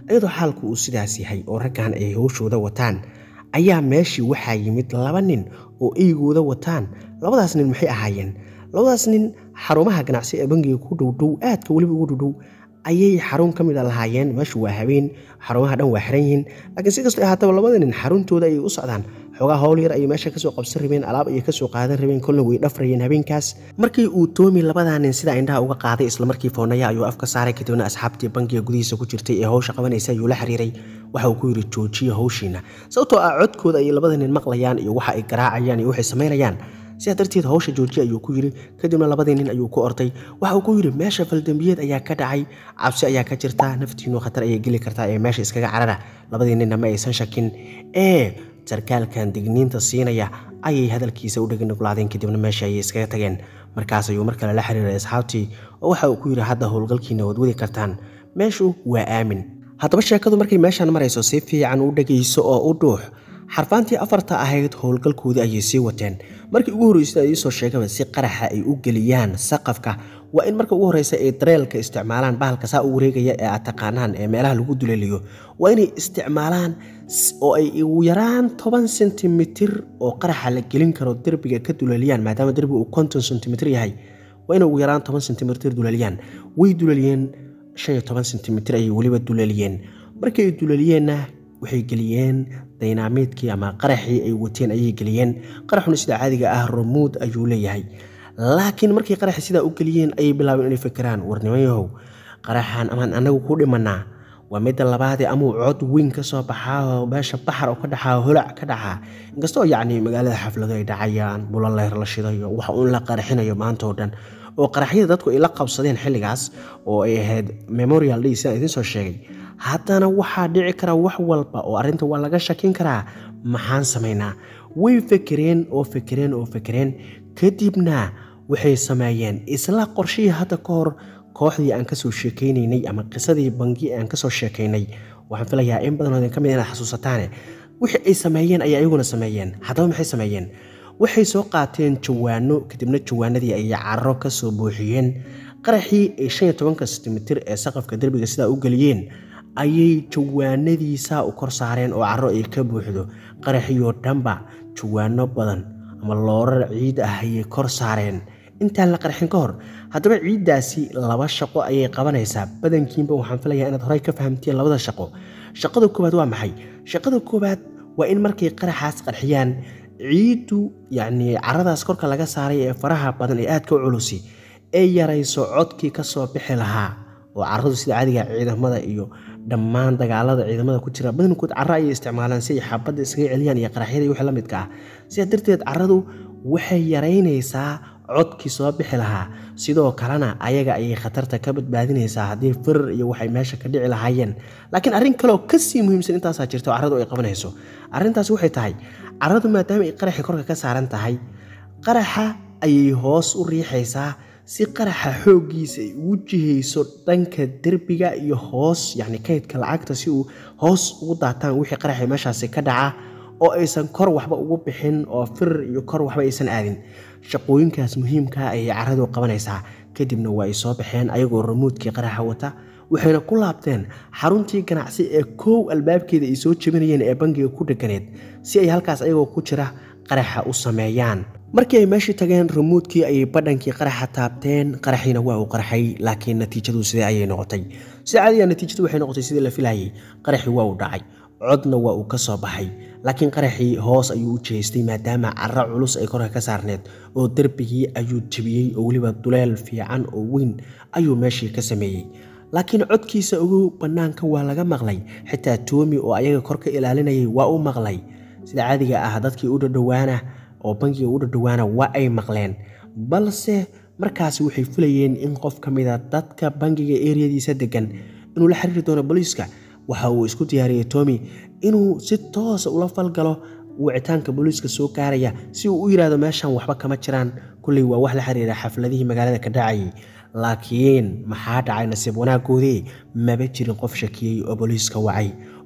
Speaker 1: iyadoo xaalku uu sidaas yahay oo raggan ay howshooda wataan ayaa meeshii waxaa yimid laba nin oo eygooda wataan labadaas nin maxay ahaayeen labadaas nin xarumaha ganacsi ee bangiga ku dhowdhow aadka weliba ugu dhowdhow ayay xarun ka mid a lahaayeen meeshu waa habeen xarumaha dhan waa xiran yihiin laakiin si kastoo ahaataba labada nin xaruntooda ayay u socdaan xoogaa howl yar ayay meesha kasoo qabsan rabeen alaab ayay kasoo qaadan rabeen kolna way dhafrayeen habeenkaas markii uu toomi labadaa nin sidaa indhaha uga qaaday islamarkii foonaya ayuu afka saaray kadibna asxaabtii bangiga gudihiisa ku jirtay ee howsha qabanaysa ayuu la xiriiray waxa uu ku yidhi joojiya howshiina sababtoo ah codkooda ayay labada nin maqlayaan iyo waxa ay garaacayaan iyo waxay samaynayaan sidaa darteed howsha joojiya ayuu ku yidhi kadibna labadii nin ayuu ku orday waxa uu ku yidhi meesha faldambiyeed ayaa ka dhacay cabsi ayaa ka jirta naftiinu khatar ayay geli kartaa ee meesha iskaga carara labadii ninna ma aysan shakin ee sarkaalkan digniinta siinaya ayay hadalkiisa u dheganuglaadeen kadibna meesha ayay iskaga tageen markaas ayuu mar kale la xiriiray asxaabtii oo waxa uu ku yidhi hadda howlgalkiina waad wadi kartaan meeshu waa aamin haddaba sheekadu markay meeshaan marayso si fiican u dhegayso oo u dhuux xarfaantii afarta ahayd howlgalkoodii ayay sii wateen markii ugu horreysay ay iisoo sheegaba si qaraxa ay u geliyaan saqafka waa in marka ugu horreysa ay dareelka isticmaalaan bahalka saa u wareegaya ee aad taqaanaan ee meelaha lagu duleeliyo waa inay isticmaalaan oo ay ugu yaraan toban sentimitir oo qaraxa la gelin karo derbiga ka duleeliyaan maadaama derbiga uu konton sentimitir yahay waa inay ugu yaraan toban sentimitir duleeliyaan way duleeliyeen shan iyo toban sentimitir ayay weliba duleeliyeen markii ay duleeliyeenna waxay geliyeen daynaamiidkii ama qaraxii ay wateen ayay geliyeen qaraxuna sida caadiga ah romuud ayuu leeyahay laakiin markay qaraxi sidaa u geliyeen ayay bilaabeen inay fikiraan warnimayahow qaraxan amaan anagu ku dhimanaa waa midda labaadee amuu cod weyn ka soo baxaa meesha baxar oo ka dhaxaa holac ka dhacaa inkastoo yacni magaalada xaflado ay dhacayaan bulaleer la shidayo wax uun la qaraxinayo maanta oo dhan oo qaraxyada dadku ay la qabsadeen xilligaas oo ay ahayd memorial day sidaan idiin soo sheegay haddana waxaa dhici kara wax walba oo arrinta waa laga shakin karaa maxaan samaynaa way fekereen oo fekereen oo fekereen kadibna waxay sameeyeen isla qorshihii hadda ka hor kooxdii aan kasoo sheekaynaynay ama qisadii bangi aan kasoo sheekaynay waxaan filayaa in badanoo ka mid inaad xasuusataane wixii ay sameeyeen ayaa iyaguna sameeyeen haddaba maxay sameeyeen waxay soo qaateen jawaano kadibna jawaanadii ayay carro ka soo buuxiyeen qaraxii ay shan iyo tobanka sentimitir ee saqafka derbiga sidaa u geliyeen ayay jawaanadiisaa u kor saareen oo carro ay ka buuxdo qaraxiioo dhanba jawaano badan ama loorar ciid ah ayay kor saareen intaan la qarxin ka hor haddaba ciiddaasi laba shaqo ayay qabanaysaa badankiinba waxaan filayaa inaad horey ka fahamteen labada shaqo shaqada koowaad waa maxay shaqada koowaad waa in markay qaraxaas qarxiyaan ciiddu yacnii caradaas korka laga saaray ee faraha badan ee aadka u culusi ee yarayso codkii ka soo bixi lahaa oo caradu sida caadiga ciidamada iyo dhammaan dagaalada ciidamada ku jira badankood carro ayay isticmaalaan si ay xabadda iskaga celiyaan iyo qaraxyada iyo wixii la midka ah sidaa darteed carradu waxay yaraynaysaa codkii soo bixi lahaa sidoo kalena ayaga ayay khatarta ka badbaadinaysaa haddii firir iyo waxay meesha ka dhici lahaayeen laakiin arrin kaleoo kasii muhiimsan intaasaa jirta oo carradu ay qabanayso arrintaas waxay tahay carradu maadaama ay qaraxii korka ka saaran tahay qaraxa ayay hoos u riixaysaa si qaraxa xooggiisa ay ugu jihayso dhanka derbiga iyo hoos yacni kaydka lacagta si uu hoos ugu daataan wixii qaraxii meeshaasi ka dhaca oo aysan kor waxba ugu bixin oo firir iyo kor waxba aysan aadin shaqooyinkaas muhiimkaa ayay carradu qabanaysaa kadibna waa ay soo baxeen ayagoo ramuudkii qaraxa wata waxayna ku laabteen xaruntii ganacsi ee koow albaabkeeda ay soo jebinayeen ee bangiga ku dheganeed si ay halkaas ayagoo ku jira qaraxa u sameeyaan markii ay meeshii tageen ramuudkii ayay badhankii qaraxa taabteen qaraxiina waa uu qarxay laakiin natiijadu sidee ayay noqotay sida caadiga natiijadu waxay noqotay sidii la filayay qaraxii waa uu dhacay codna waa uu ka soo baxay laakiin qaraxii hoos ayuu u jeestay maadaama carro culus ay korka ka saarneed oo derbigii ayuu jebiyey oo weliba duleel fiican oo weyn ayuu meeshii ka sameeyey laakiin codkiisa ugu bannaanka waa laga maqlay xitaa toomi oo ayaga kor ka ilaalinayay waa u maqlay sida caadiga ah dadkii u dhadhowaana oo bangiga u dhadhowaana waa ay maqleen balse markaasi waxay filayeen in qof ka mida dadka bangiga eriyadiisa degan inuu la xiriiri doono booliiska waxa uu isku diyaariyey tomi inuu si toosa ula falgalo wicitaanka booliiska soo gaaraya si uu u yidhaahdo meeshan waxba kama jiraan kulley waa wax la xiriira xafladihii magaalada ka dhacayay laakiin maxaa dhacay nasiib wanaagoodii maba jirin qof shakiyey oo booliiska wacay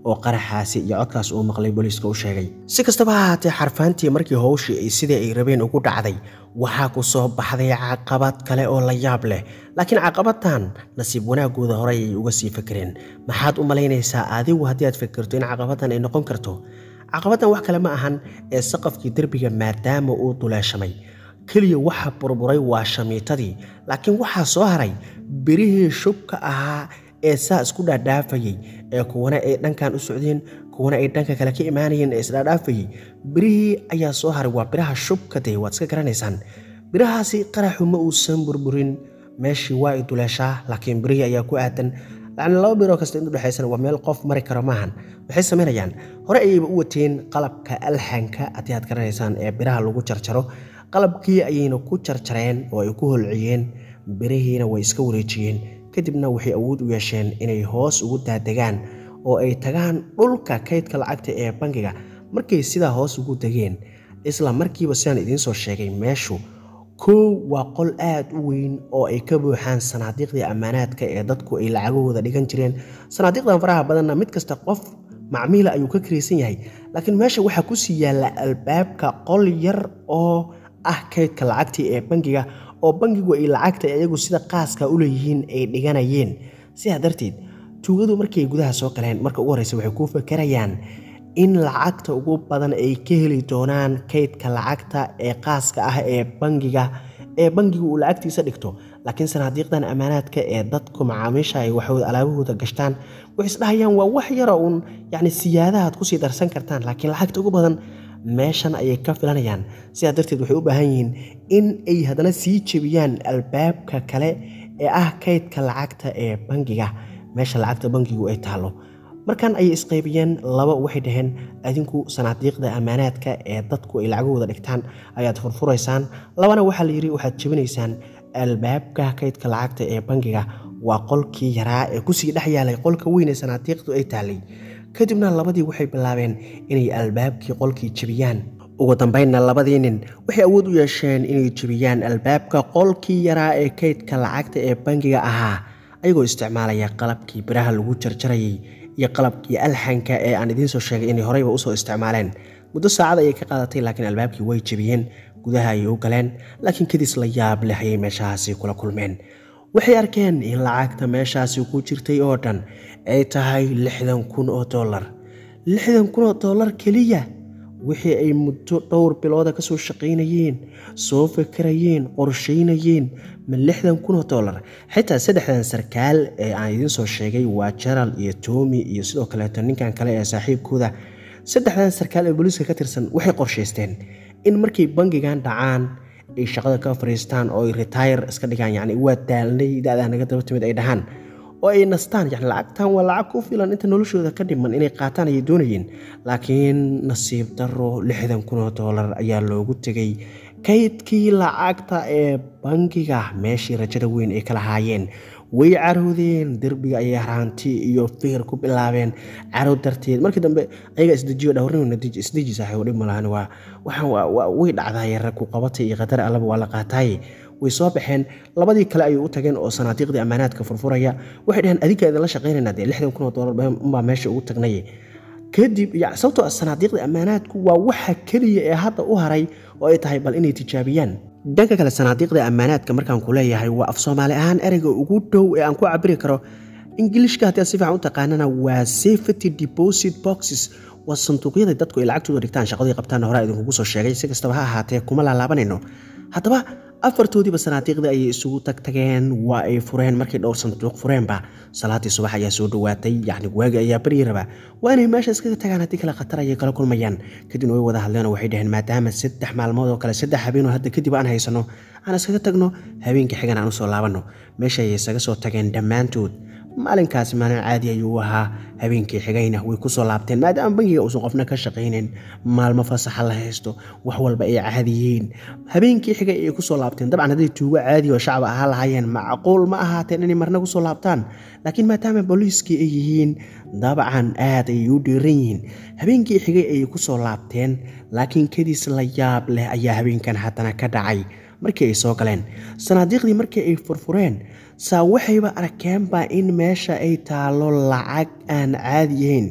Speaker 1: oo qaraxaasi iyo codkaas uu maqlay booliiska u sheegay si kastaba ha ahaatee xarfaantii markii howshii ay sidai ay rabeen ugu dhacday waxaa ku soo baxday caqabad kale oo la yaab leh laakiin caqabadtan nasiib wanaagooda horey ay uga sii fakereen maxaad u malaynaysaa adigu haddii aad fikirto in caqabaddan ay noqon karto caqabaddan wax kale ma ahan ee saqafkii derbiga maadaama uu duleeshamay keliya waxa burburay waa shamiitadii laakiin waxaa soo haray birihii shubka ahaa ee saa isku dhaadhaafayey ee kuwana ay dhankan u socdeen kuwana ay dhanka kale ka imaanayeen ee isdhaadhaafayey birihii ayaa soo haray waa biraha shubka dee waad iska garanaysaan birahaasi qaraxu ma uusan burburin meeshii waa i duleeshaa laakiin birihii ayaa ku aadan lacni laba biroo kasta in udhexaysana waa meel qof mari karo maahan waxay samaynayaan hore ayayba u wateen qalabka alxanka haddii aad garanaysaan ee biraha lagu jarjaro qalabkii ayayna ku jarjareen oo ay ku holciyeen birihiina way iska wareejiyeen kadibna waxay awood u yeesheen inay hoos ugu daadegaan oo ay tagaan dhulka kaydka lacagta ee bangiga markay sidaa hoos ugu degeen isla markiiba sidaan idiin soo sheegay meeshu kow waa qol aad u weyn oo ay ka buuxaan sanaadiiqdii ammaanaadka ee dadku ay lacagahooda dhigan jireen sanaadiiqdan faraha badanna mid kasta qof macmiila ayuu ka karaysan yahay laakiin meesha waxaa kusii yaalla albaabka qol yar oo ah kaydka lacagtii ee bangiga oo bangigu ay lacagta iyagu sida qaaska u leeyihiin ay dhiganayeen sidaa darteed tuugadu markay gudaha soo galeen marka ugu horreysa waxay ku fakarayaan in lacagta ugu badan ay ka heli doonaan kaydka lacagta ee qaaska ah ee bangiga ee bangigu uu lacagtiisa dhigto laakiin sanaadiiqdan ammaanaadka ee dadku macaamiisha ay waxooda alaabahooda gashtaan waxay isdhahayaan waa wax yara uun yacni siyaadahaad kusii darsan kartaan laakiin lacagta ugu badan meeshan ayay ka filanayaan sidaa darteed waxay u baahan yihiin in ay haddana sii jebiyaan albaabka kale ee ah kaydka lacagta ee bangiga meesha lacagta bangigu ay taallo markan ayay isqaybiyeen laba waxay dhaheen adinku sanaadiiqda ammaanaadka ee dadku ay lacagahooda dhigtaan ayaad furfuraysaan labana waxaa la yidhi waxaad jebinaysaan albaabka kaydka lacagta ee bangiga waa qolkii yaraa ee kusii dhex yaalay qolka weyn ee sanaadiiqdu ay taallay kadibna labadii waxay bilaabeen inay albaabkii qolkii jebiyaan ugu dambeynna labadii nin waxay awood u yeesheen inay jebiyaan albaabka qolkii yaraa ee kaydka lacagta ee bangiga ahaa ayagoo isticmaalaya qalabkii biraha lagu jarjarayay iyo qalabkii alxanka ee aan idiin soo sheegay inay horeyba usoo isticmaaleen muddo saacad ayay ka qaadatay laakiin albaabkii way jebiyeen gudaha ayay u galeen laakiin kadis la yaab leh ayay meeshahaasi kula kulmeen waxay arkeen in lacagta meeshaasi ku jirtay oo dhan ay tahay lixdan kun oo dollar lixdan kun oo dollar keliya wixii ay muddo dhowr bilooda ka soo shaqaynayeen soo fakarayeen qorshaynayeen ma lixdan kun oo dollar xitaa saddexdan sarkaal ee aan idiin soo sheegay waa jaral iyo toomi iyo sidoo kaleeto ninkan kale ee saaxiibkooda saddexdan sarkaal ee booliiska ka tirsan waxay qorshaysteen in markay bangigan dhacaan ay shaqada ka fariistaan oo ay retire iska dhigaan yacni waa daalnay da-daa naga daba timid ay dhahaan oo ay nastaan yani lacagtan waa lacag ku filan inta noloshooda ka dhiman inay qaataan ayay doonayeen laakiin nasiib daro lixdan kun oo dollar ayaa loogu tegay kaydkii lacagta ee bangiga meeshii rajada weyn ay ka lahaayeen way caroodeen derbiga ayay haraanti iyo fikir ku bilaabeen carow darteed markii dambe ayaga isdejiyo dhowrnina isdeji saaxiibo dhib malahan waa waxaan way dhacdaay rag ku qabatay iyo qadar allaba waa la qaataaye way soo baxeen labadii kale ayay u tageen oo sanaadiiqdii ammaanaadka furfuraya waxay dhaheen adinka idinla shaqaynayna dee lixdan kun oo dollar unbaa meesha ugu tagnay kadib sababtoo sanaadiiqda ammaanaadku waa waxa keliya ee hadda u haray oo ay tahay bal inay tijaabiyaan dhanka kale sanaadiiqda ammaanaadka markaan ku leeyahay waa af soomaali ahaan ereyga ugu dhow ee aan ku cabiri karo ingilishka haddii aad si fiican u taqaanana waa safety deposit boxes waa sanduuqyada dadku ay lacagtooda dhigtaan shaqadii qabtaan hore idinkugu soo sheegay si kastaba ha ahaatee kuma laalaabanayno haddaba afartoodiiba sanaadiiqdii ayay isugu tagtageen waa ay fureen markay dhowr sanduuq fureenba salaadii subax ayaa soo dhowaatay yacni waagi ayaa baryi rabaa waa inay meesha iskaga tagaan haddii kale khatar ayay kala kulmayaan kadibna way wada hadleen oo waxay dhaheen maadaama saddex maalmood oo kale saddex habeenoo hadda kadib aan haysano aan iskaga tagno habeenkii xigan aan usoo laabanno meesha ayay isaga soo tageen dhammaantood maalinkaasi maalin caadi ayuu ahaa habeenkii xigayna way kusoo laabteen maadaama bangiga uusan qofna ka shaqaynin maalmo fasaxa la haysto wax walba ay caadiyiin habeenkii xigay ayay kusoo laabteen dabcan hadday tuugo caadi oo shacab ahaa lahaayeen macquul ma ahaateen inay marna kusoo laabtaan laakiin maadaama booliiskii ay yihiin dabcan aad ayay u dhiiran yihiin habeenkii xigay ayay kusoo laabteen laakiin kadis la yaab leh ayaa habeenkan haddana ka dhacay markii ay soo galeen sanaadiiqdii markii ay furfureen saa waxayba arkeenba in meesha ay taallo lacag aan caadi yahayn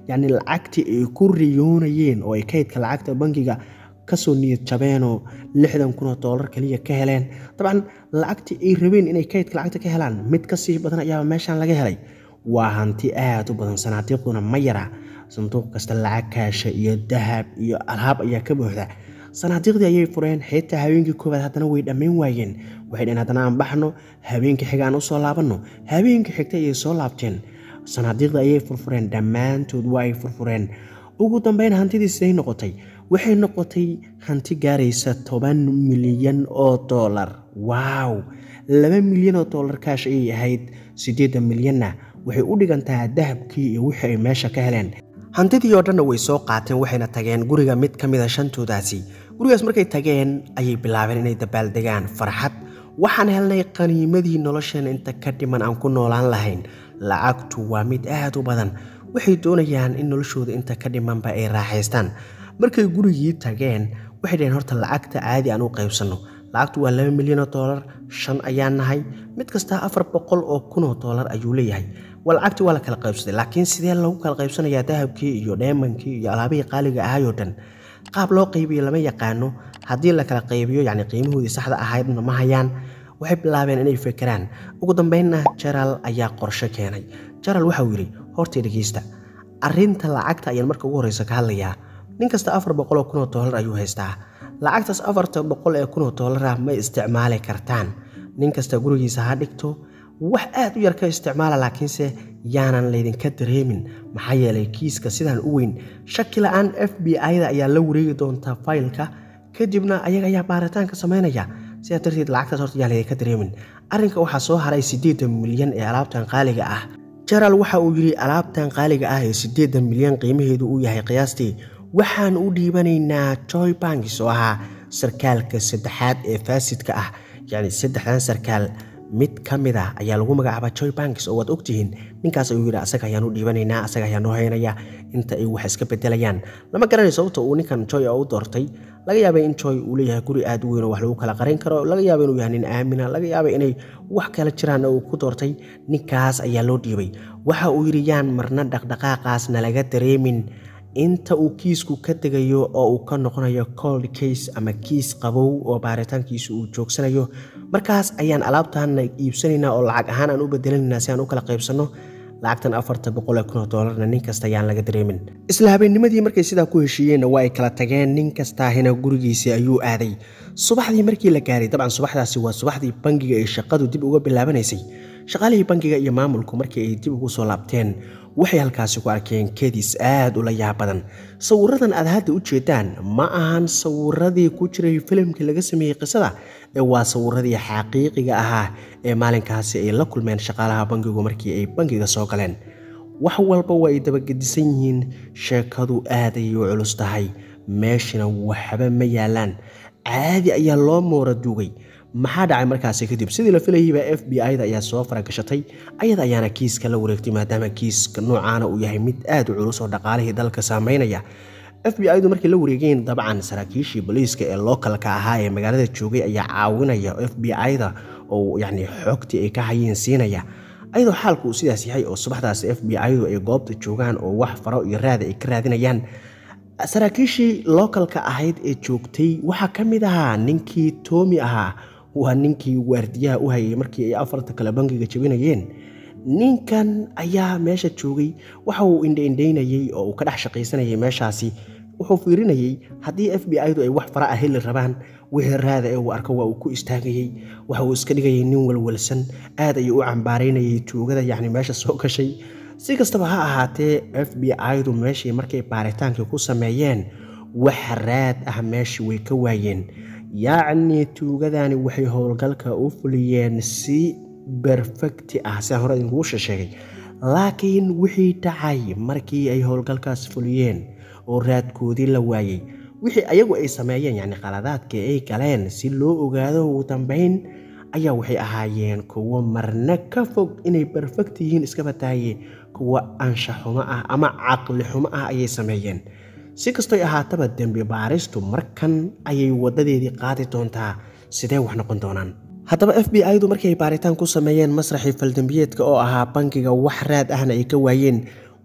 Speaker 1: yacni lacagtii ay ku riyoonayeen oo ay kaydka lacagta bangiga kasoo niyad jabeenoo lixdan kun oo doolar kaliya ka heleen dabcan lacagtii ay rabeen inay kaydka lacagta ka helaan mid kasii badan ayaaba meeshaan laga helay waa hanti aada u badan sanaadiiqduna ma yara sanduuq kasta lacag kaasha iyo dahab iyo alaab ayaa ka buuxda sanaadiiqdii ayay fureen xitaa habeenkii koowaad haddana way dhammayn waayeen waxay dheen haddana aan baxno habeenkii xiga aan usoo laabanno habeenkii xigta ayay soo laabteen sanaadiiqdii ayay furfureen dhammaantood waa ay furfureen ugu dambeyn hantidii siday noqotay waxay noqotay hanti gaaraysa toban milyan oo doolar waaw laba milyan oo doolar kaash ayay ahayd siddeeddan milyanna waxay u dhigantaa dahabkii iyo wixii ay meesha ka heleen hantidii oo dhanna way soo qaateen waxayna tageen guriga mid ka mid a shantoodaasi gurigaas markay tageen ayay bilaabeen inay dabaaldegaan farxad waxaan helnay qaniimadii nolosheena inta ka dhiman aan ku noolaan lahayn lacagtu waa mid aad u badan waxay doonayaan in noloshooda inta ka dhimanba ay raaxaystaan markay gurigii tageen waxay dhaheen horta lacagta caadi aan u qaybsanno lacagtu waa laba milyan oo doolar shan ayaan nahay mid kastaa afar boqol oo kun oo doolar ayuu leeyahay waa lacagtii waa la kala qaybsaday laakiin sidee lagu kala qaybsanayaa dahabkii iyo dheemankii iyo alaabihii qaaliga ahayoo dhan qaab loo qaybiyo lama yaqaano haddii la kala qaybiyo yacni qiimahoodii saxda ahaydna ma hayaan waxay bilaabeen inay fekeraan ugu dambeynna jaraal ayaa qorsho keenay jaraal waxauu yidhi hortay dhegeysta arrinta lacagta ayaan marka ugu horreysa ka hadlayaa nin kasta afar boqol oo kun oo doolar ayuu haystaa lacagtaas afarta boqol ee kun oo doolar ah ma isticmaali kartaan nin kasta gurigiisa ha dhigto wax aad u yar ka isticmaala laakiinse yaanan laydinka dareemin maxaa yeelay kiiska sidaan u weyn shaki la-aan f b i-da ayaa la wareegi doontaa faylka kadibna ayaga ayaa baaritaanka samaynaya sidaa darteed lacagtaas horta yaan laydinka dareemin arrinka waxaa soo haray siddeedan milyan ee alaabtan qaaliga ah jaraal waxa uu yidhi alaabtan qaaliga ah ee siddeedan milyan qiimaheedu uu yahay qiyaastii waxaan u dhiibanaynaa joy bankis oo ahaa sarkaalka saddexaad ee faasidka ah yacni saddexdan sarkaal mid ka mid ah ayaa lagu magacaabaa joy bankis oo waad ogtihiin ninkaas ayuu yidhi asaga ayaan u dhiibanaynaa asaga ayaa noo haynaya inta ay wax iska bedelayaan lama garanayo sababta uu ninkan joy u doortay laga yaabay in joy uu leeyahay guri aad u weyn oo wax lagu kala qarin karo laga yaaba inuu yahay nin aamina laga yaaba inay wax kala jiraan uu ku doortay ninkaas ayaa loo dhiibay waxa uu yidhi yaan marna dhaqdhaqaaqaas nalaga dareemin inta uu kiisku ka tegayo oo uu ka noqonayo cold case ama kiis qabow oo baaritaankiisu uu joogsanayo markaas ayaan alaabtaana iibsanaynaa oo lacag ahaan aan u bedelanaynaa si aan u kala qaybsanno lacagtan afarta boqol ee kun oo doolarna nin kasta ayaan laga dareemin isla habeennimadii markay sidaa ku heshiiyeenna waa ay kala tageen nin kastaahina gurigiisii ayuu aaday subaxdii markii la gaaray dabcan subaxdaasi waa subaxdii bangiga ay shaqadu dib uga bilaabanaysay shaqaalihii bangiga iyo maamulku markii ay dib ugu soo laabteen waxay halkaasi ku arkeen kedis aad ula yaab badan sawiradan aad hadda u jeedaan ma ahan sawiradii ku jiray filimkii laga sameeyey qisada ee waa sawiradii xaqiiqiga ahaa ee maalinkaasi ay la kulmeen shaqaalaha bangigu markii ay bangiga soo galeen wax walba waa ay dabagedisan yihiin sheekadu aad ayay u culus tahay meeshana waxba ma yaalaan caadi ayaa loo moora duugay maxaa dhacay markaasi kadib sidii la filayayba f b i da ayaa soo faragashatay ayada ayaana kiiska la wareegtay maadaama kiiska noocaana uu yahay mid aad u culus oo dhaqaalihii dalka saameynaya f b i du markay la wareegeen dabcan saraakiishii booliiska ee lookalka ahaa ee magaalada joogay ayaa caawinaya f b i da oo yacni xogtii ay ka hayeen siinaya ayadoo xaalku uu sidaas yahay oo subaxdaas f b i du ay goobta joogaan oo wax faro iyo raada ay ka raadinayaan saraakiishii lookalka ahayd ee joogtay waxaa ka mid ahaa ninkii toomi ahaa waa ninkii waardiyaha u hayay markii ay afarta kale bangiga jabinayeen ninkan ayaa meesha joogay waxa uu indhaindhaynayey oo uu ka dhex shaqaysanayay meeshaasi wuxuu fiirinayey haddii f b i du ay wax fara ah heli rabaan wixii raada ee uu arko waa uu ku istaagayey waxa uu iska dhigayay nin walwalsan aad ayuu u cambaaraynayay tuugada yacni meesha soo gashay si kastaba ha ahaatee f b i du meeshii markay baaritaankii ku sameeyeen wax raad ah meeshii way ka waayeen yacnii tuugadani waxay howlgalka u fuliyeen si berfekti ah sidaan hore idinkugu sheegay laakiin wixii dhacay markii ay howlgalkaas fuliyeen oo raadkoodii la waayey wixii ayagu ay sameeyeen yacni qaladaadkii ay galeen si loo ogaado ugu dambeyn ayaa waxay ahaayeen kuwo marna ka fog inay berfekt yihiin iska bataaye kuwo anshaxumo ah ama caqli xumo ah ayay sameeyeen si kastoy ahaataba dembi baaristu markan ayay wadadeedii qaadi doontaa sidee wax noqon doonaan haddaba f b i du markii ay baaritaan ku sameeyeen masraxii faldembiyeedka oo ahaa bangiga wax raad ahna ay ka waayeen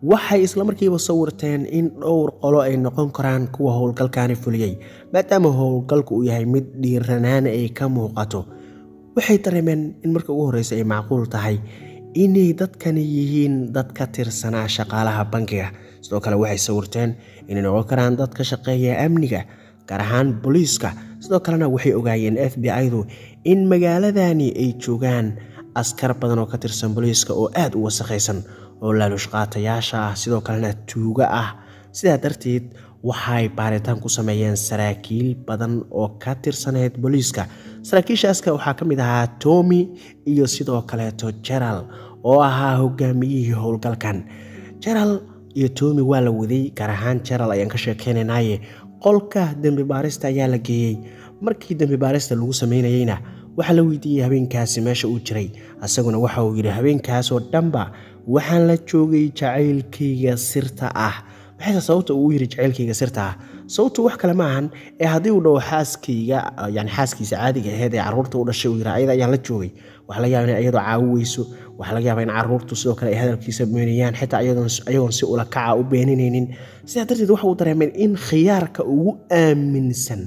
Speaker 1: waxay islamarkiiba sawirteen in dhowr qolo ay noqon karaan kuwa howlgalkaani fuliyey maadaama howlgalku uu yahay mid dhiiranaan ay ka muuqato waxay dareemeen in marka ugu horreysa ay macquul tahay inay dadkani yihiin dad ka tirsanaa shaqaalaha bankiga sidoo kale waxay sawirteen inay noqon karaan dad ka shaqeeya amniga gaar ahaan booliiska sidoo kalena waxay ogaayeen f b i-du in magaaladani ay joogaan askar badan oo ka tirsan booliiska oo aada u wasakhaysan oo laalushqaatayaasha ah sidoo kalena tuuga ah sidaa darteed waxay baaritaan ku sameeyeen saraakiil badan oo ka tirsaneyd booliiska saraakiishaaska waxaa ka mid ahaa tomi iyo sidoo kaleeto jeral oo ahaa hogaamiyihii howlgalkan jeral iyo tomi waa la waday gaar ahaan jeral ayaan ka sheekeynaynaye qolka dembi baarista ayaa la geeyey markii dembi baarista lagu sameynayeyna waxaa la weydiiyey habeenkaasi meesha uu jiray isaguna waxa uu yidhi habeenkaasoo dhanba waxaan la joogay jacaylkayga sirta ah maxayse sababta uu yidhi jacaylkayga sirta ah sababtu wax kale ma ahan ee haddii uu dhaho xaaskayga yani xaaskiisa caadiga aheyd ee carruurta u dhashay uu yidhi ayada ayaan la joogay waxaa laga yaaba in iyadoo caawi weyso waxaa laga yaaba in carruurtu sidoo kale ay hadalkiisa beeniyaan xitaa ayagoon si ula kaca u beeninaynin sidaa darteed waxa uu dareemeen in khiyaarka ugu aaminsan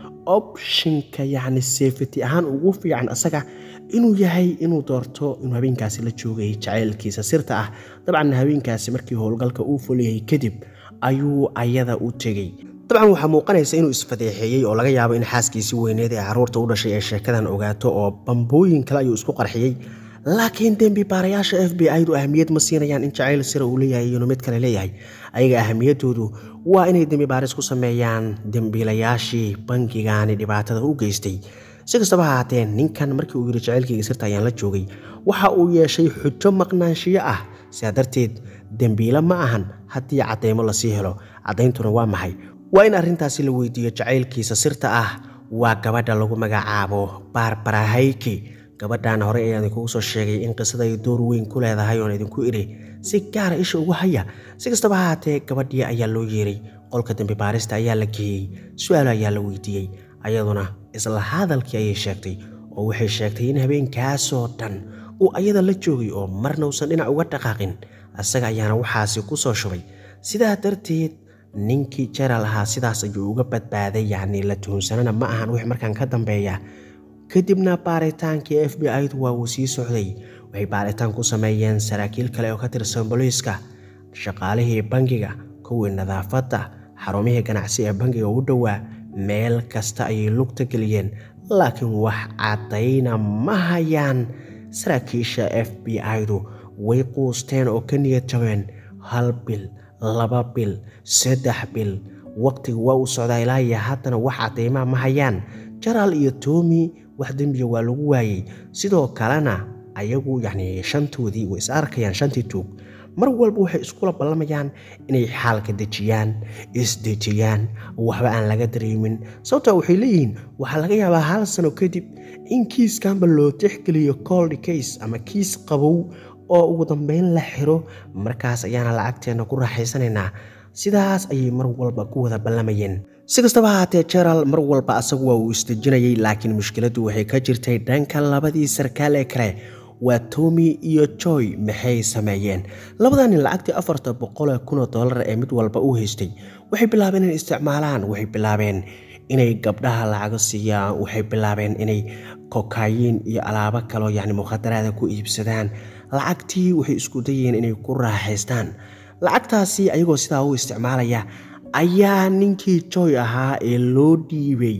Speaker 1: opshinka yacni safety ahaan ugu fiican asaga inuu yahay inuu doorto inuu habeenkaasi la joogay jacaylkiisa sirta ah dabcan habeenkaasi markii howlgalka uu fuliyey kadib ayuu ayada u tegey dabcan waxaa muuqanaysa inuu isfadeexeeyey oo laga yaabo in xaaskiisii weyneed ee carruurta u dhashay ay sheekadan ogaato oo bambooyin kale ayuu isku qarxiyey laakiin dembi baarayaasha f b i-du ahamiyad ma siinayaan in jacayl sira uu leeyahay iyonu mid kale leeyahay ayaga ahamiyadoodu waa inay dembi baaris ku sameeyaan dembiilayaashii bankigaani dhibaatada u geystay si kastaba haatee ninkan markii uu yidhi jacaylkayga sirta ayaan la joogay waxa uu yeeshay xujo maqnaanshiyo ah sidaa darteed dembiile ma ahan haddii caddaymo lasii helo caddayntuna waa maxay waa in arrintaasi la weydiiyo jacaylkiisa sirta ah waa gabadha lagu magacaabo barbara hayki gabadhan horey ayaan idinkugu soo sheegay in qisada ay door weyn ku leedahay oon idinku idhi si gaara isha ugu haya si kastaba haatee gabadhii ayaa loo yeeray qolka dembi baarista ayaa la geeyey su-aalo ayaa la weydiiyey ayaduna isla hadalkii ayay sheegtay oo waxay sheegtay in habeenkaasoo dhan uu ayada la joogay oo marna uusan dhinac uga dhaqaaqin isaga ayaana waxaasi ku soo shubay sidaa darteed ninkii jeral ahaa sidaas ayuu uga badbaaday yacni la tuhunsanana ma ahan wix markaan ka dambeeya kadibna baaritaankii f b i-du waa uu sii socday waxay baaritaan ku sameeyeen saraakiil kale oo ka tirsan booliiska shaqaalihii bangiga kuwii nadaafadda xarumihii ganacsi ee bangiga u dhowaa meel kasta ayay lugta geliyeen laakiin wax caddayna ma hayaan saraakiisha f b i-du way quusteen oo ka niyad jabeen hal bil laba bil saddex bil waqtiga waa uu socdaa ilaa iyo haddana wax caddaymaa ma hayaan jaraal iyo toomi wax dembiga waa lagu waayey sidoo kalena ayagu yacni shantoodii way is arkayaan shantii tuug mar walba waxay iskula ballamayaan inay xaalka dejiyaan isdejiyaan waxba aan laga dareemin sababtaa waxay leeyihiin waxaa laga yaabaa hal sano kadib in kiiskanba loo tixgeliyo cold case ama kiis qabow oo ugu dambeyn la xiro markaas ayaana lacagteenna ku raaxaysanaynaa sidaas ayay mar walba ku wada ballamayeen si kastaba haatee jeral mar walba asagu waa uu isdejinayay laakiin mushkiladdu waxay ka jirtay dhanka labadii sarkaal ee kale waa tomi iyo joy maxay sameeyeen labadaa nin lacagtii afarta boqolee kunoo dollar ee mid walba u haystay waxay bilaabeen inay isticmaalaan waxay bilaabeen inay gabdhaha lacago siiyaan waxay bilaabeen inay kokayin iyo alaabo kaloo yacni mukhadaraada ku iibsadaan lacagtii waxay isku dayeen inay ku raaxaystaan lacagtaasi ayagoo sidaa u isticmaalaya ayaa ninkii joy ahaa ee loo dhiibay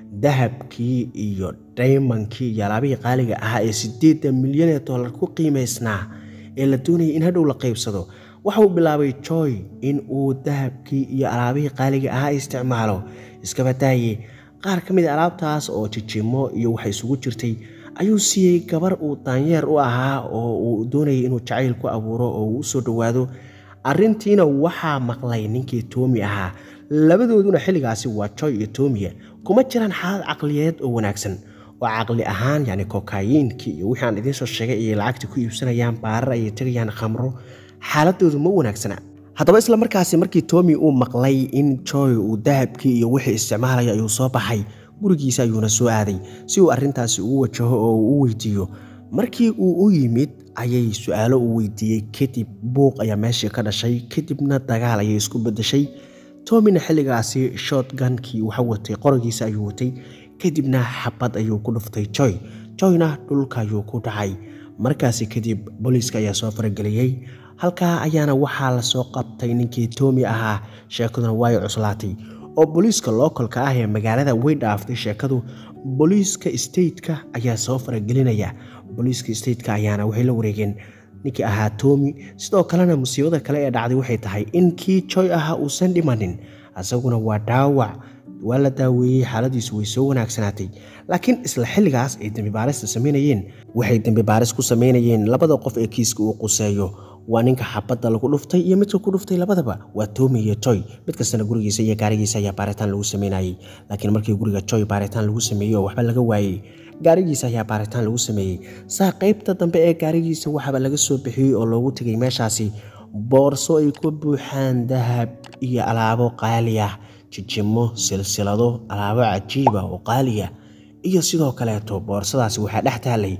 Speaker 1: dahabkii iyo daymankii iyo alaabihii qaaliga ahaa ee siddeedda milyan ee dollar ku qiimaysnaa ee la doonayay in hadhow la qaybsado waxa uu bilaabay joy in uu dahabkii iyo alaabihii qaaliga ahaa isticmaalo iskaba daaye qaar ka mid a alaabtaas oo jijimo iyo waxa isugu jirtay ayuu siiyey gabar uu daanyeer u ahaa oo uu doonayay inuu jacayl ku abuuro oo uu u soo dhowaado arrintiina waxaa maqlay ninkii toomi ahaa labadooduna xilligaasi waa joy iyo toomiya kuma jiraan xaalad caqliyeed oo wanaagsan oo caqli ahaan yacni kokayiinkii iyo wixii aan idiin soo sheegay ayay lacagta ku iibsanayaan baarar ayay tegayaan khamro xaaladoodu ma wanaagsana haddaba isla markaasi markii toomi uu maqlay in joy uu dahabkii iyo wixii isticmaalaya ayuu soo baxay gurigiisa ayuuna soo aaday si uu arrintaasi ugu wajaho oo uu u weydiiyo markii uu u yimid ayay su-aalo uu weydiiyey kadib buuq ayaa meeshii ka dhashay kadibna dagaal ayay isku bedeshay tomina xilligaasi shotgankii waxa watay qorogiisa ayuu watay kadibna xabad ayuu ku dhuftay joy joyna dhulka ayuu ku dhacay markaasi kadib booliiska ayaa soo farageliyey halkaa ayaana waxaa lasoo qabtay ninkii toomi ahaa sheekaduna way cuslaatay oo booliiska lookolka ah ee magaalada way dhaaftay sheekadu booliiska stateka ayaa soo faragelinaya booliiska stateka ayaana waxay la wareegeen ninkii ahaa toomi sidoo kalena musiibada kale ee dhacday waxay tahay in kii joy ahaa uusan dhimanin isaguna waa dhaawac waa la daaweeyey xaaladiisu way soo wanaagsanaatay laakiin isla xilligaas ay dembibaarista samaynayeen waxay dembibaaris ku samaynayeen labada qof ee kiiska uu quseeyo waa ninka xabadda lagu dhuftay iyo midka ku dhuftay labadaba waa toomi iyo joy mid kastana gurigiisa iyo gaarigiisa ayaa baaritaan lagu sameynayey laakiin markii guriga joy baaritaan lagu sameeyey oo waxba laga waayey gaarigiisa ayaa baaritaan lagu sameeyey saa qaybta dambe ee gaarigiisa waxaba laga soo bixiyey oo loogu tegay meeshaasi boorso ay ku buuxaan dahab iyo alaabo qaali ah jijimo silsilado alaabo cajiiba oo qaaliya iyo sidoo kaleeto boorsadaasi waxaa dhex taalay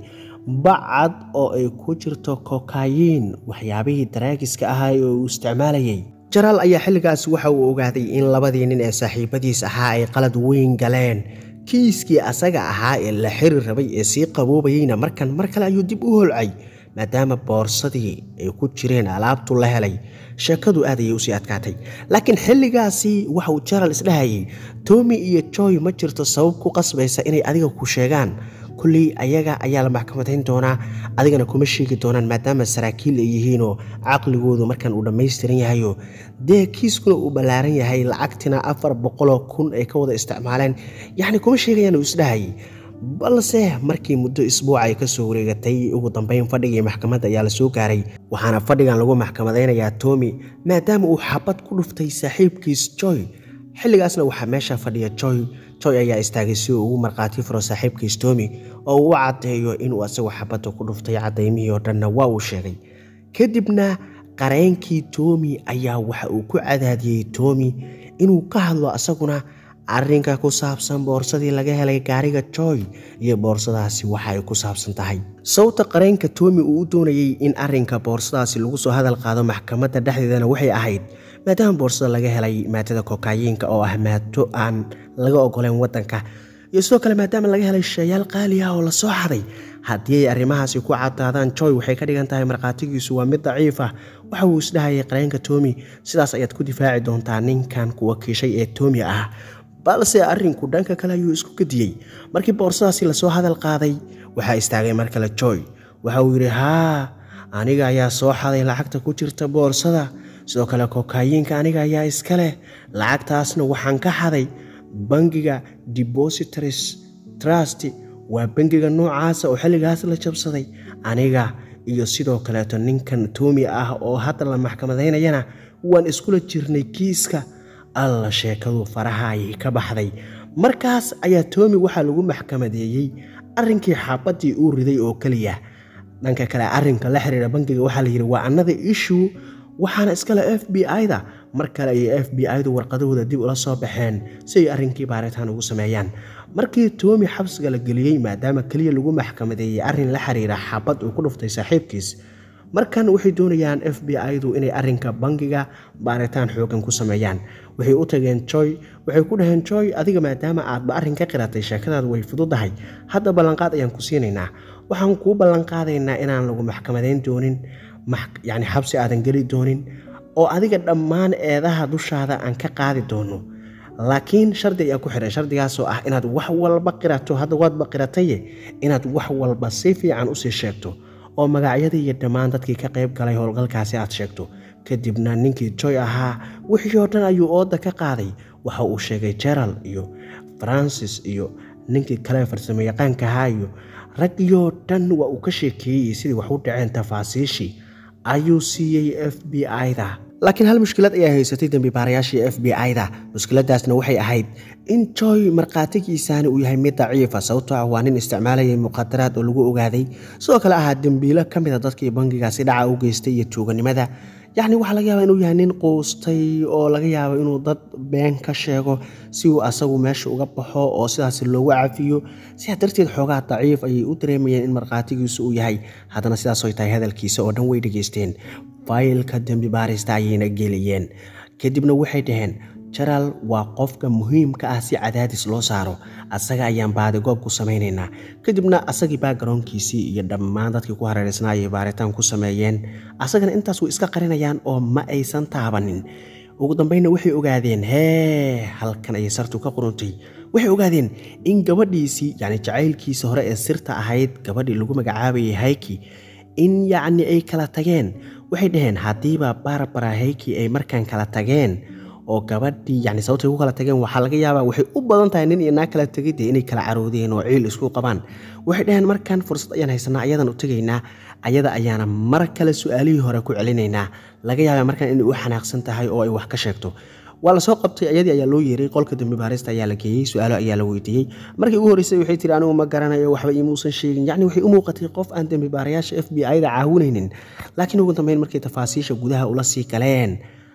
Speaker 1: bacad oo ay ku jirto kokayiin waxyaabihii daraagiska ahaa ee uu isticmaalayay jaraal ayaa xilligaas waxa uu ogaaday in labadii nin ee saaxiibadiis ahaa ay qalad weyn galeen kiiskii asaga ahaa ee la xiri rabay ee sii qaboobayeyna markan mar kale ayuu dib u holcay maadaama boorsadii ay ku jireen alaabtu la helay sheekadu aad ayay usii adkaatay laakiin xilligaasi waxa uu jaral isdhahayay toomi iyo joy ma jirto sabab ku qasbaysa inay adiga ku sheegaan kulley ayaga ayaa la maxkamadayn doonaa adigana kuma sheegi doonaan maadaama saraakiil ay yihiinoo caqligoodu markan uu dhammaystiran yahayo dee kiiskuna uu ballaaran yahay lacagtina afar boqoloo kun ay ka wada isticmaaleen yacni kuma sheegayaan uu isdhahayay balse markii muddo isbuuc ay ka soo wareegatay ugu dambeyn fadhigii maxkamadda ayaa la soo gaaray waxaana fadhigan lagu maxkamadaynayaa toomi maadaama uu xabad ku dhuftay saaxiibkiis joy xilligaasna waxaa meesha fadhiya joy joy ayaa istaagay si uu ugu markhaati furo saaxiibkiis toomi oo uu u caddeeyo inuu asagu xabadda ku dhuftay caddaymihii oo dhanna waa uu sheegay kadibna qareenkii toomi ayaa waxa uu ku cadaadiyey toomi inuu ka hadlo asaguna arrinka ku saabsan boorsadii laga helay gaariga joy iyo boorsadaasi waxa ay ku saabsan tahay sawta qareenka toomi uu u doonayey in arrinka boorsadaasi lagu soo hadal qaado maxkamadda dhexdeedana waxay ahayd maadaama boorsada laga helay maadada kokayiinka oo ah maado aan laga ogoleyn waddanka iyo sidoo kale maadaama laga helay shayaal qaali ah oo lasoo xaday haddii ay arrimahaasi ku cadaadaan joy waxay ka dhigan tahay markhaatigiisu waa mid daciif ah waxa uu isdhahayay qareenka toomi sidaas ayaad ku difaaci doontaa ninkan kuwa kiishay ee toomi ah balse arrinku dhanka kale ayuu isku gediyey markii boorsadaasi lasoo hadal qaaday waxaa istaagay mar kale joy waxa uu yidhi haa aniga ayaa soo xaday lacagta ku jirta boorsada sidoo kale kokayiinka aniga ayaa iska leh lacagtaasna waxaan ka xaday bangiga depositories trust waa bangiga noocaasa oo xilligaas la jabsaday aniga iyo sidoo kaleeto ninkan toomi ah oo hadda la maxkamadaynayana waan iskula jirnay kiiska alla sheekadu faraha ayay ka baxday markaas ayaa toomi waxaa lagu maxkamadeeyey arrinkii xaabaddii uu riday oo keliya dhanka kale arrinka la xiriira bangiga waxaa layidhi waa another issue waxaana iskale f b i-da mar kale ayay f b i-du warqadahooda dib ula soo baxeen si ay arrinkii baaritaan ugu sameeyaan markii toomi xabsiga la geliyey maadaama keliya lagu maxkamadeeyey arrin la xiriira xabad uu ku dhuftay saaxiibkiis markan waxay doonayaan f b i-du inay arrinka bangiga baaritaan xoogan ku sameeyaan waxay u tageen joy waxay ku dhaheen joy adiga maadaama aadba arrin ka qiratay sheekadaadu way fududahay hadda ballanqaad ayaan ku siinaynaa waxaan kuu ballanqaadaynaa inaan lagu maxkamadayn doonin yacni xabsi aadan geli doonin oo adiga dhammaan eedaha dushaada aan ka qaadi doono laakiin shardi ayaa ku xihan shardigaasoo ah inaad wax walba qirato hadda waadba qirataye inaad wax walba si fiican usii sheegto oo magacyadii iyo dhammaan dadkii ka qayb galay howlgalkaasi aad sheegto kadibna ninkii joy ahaa wixii oo dhan ayuu ooda ka qaaday waxa uu sheegay jeral iyo francis iyo ninkii kale farsamo yaqaanka ahaa iyo raggiyoo dhan waa uu ka sheekeeyey sidii wax u dhaceen tafaasiishii ayuu siiyey f b i-da laakiin hal mushkilad ayaa haysatay dembibaarayaashii f b i-da mushkiladaasna waxay ahayd in joy markhaatigiisaani uu yahay mid daciifa sababtoo ah waa nin isticmaalayay muqadaraad oo lagu ogaaday sidoo kale ahaa dembiilo ka mida dadkii bangigaasi dhaca u geystay iyo tuuganimada yacni waxaa laga yaabaa inuu yahay nin quustay oo laga yaabo inuu dad been ka sheego si uu asagu meesha uga baxo oo sidaas loogu cafiyo sidaa darteed xoogaa daciif ayay u dareemayeen in markhaatigiisu uu yahay haddana sidaas ay tahay hadalkiisa oo dhan way dhegaysteen faylka dembi baarista ayayna geliyeen kadibna waxay dhaheen jaraal waa qofka muhiimka ah si cadaadis loo saaro asaga ayaan baadigoob ku samaynaynaa kadibna asagii baagaroonkiisii iyo dhammaan dadkii ku hareeraysnaa ayay baaritaan ku sameeyeen asagana intaas way iska qarinayaan oo ma aysan taabanin ugu dambeynna waxay ogaadeen hee halkan ayay sartu ka quruntay waxay ogaadeen in gabadhiisii yacni jacaylkiisa hore ee sirta ahayd gabadhii lagu magacaabayay hayki in yacni ay kala tageen waxay dhaheen haddiiba barbara hayki ay markaan kala tageen oo gabadhii yani sababtay ku kala tageen waxaa laga yaabaa waxay u badan tahay nin iyo naag kala tegay dee inay kala caroodeen oo ciil isku qabaan waxay dhaheen markaan fursad ayaan haysanaa ayadan u tegaynaa ayada ayaana mar kale su-aalihii hore ku celinaynaa laga yaabaa markaan inay u xanaaqsan tahay oo ay wax ka sheegto waa lasoo qabtay ayadii ayaa loo yeeray qolka dembi baarista ayaa la geeyey su-aalo ayaa la weydiiyey markii ugu horreysay waxay tiri anigu ma garanayo waxba iimuusan sheegin yacni waxay u muuqatay qof aan dembi baarayaasha f b i-da caawinaynin laakiin ugu dambeyn markay tafaasiisha gudaha ula sii galeen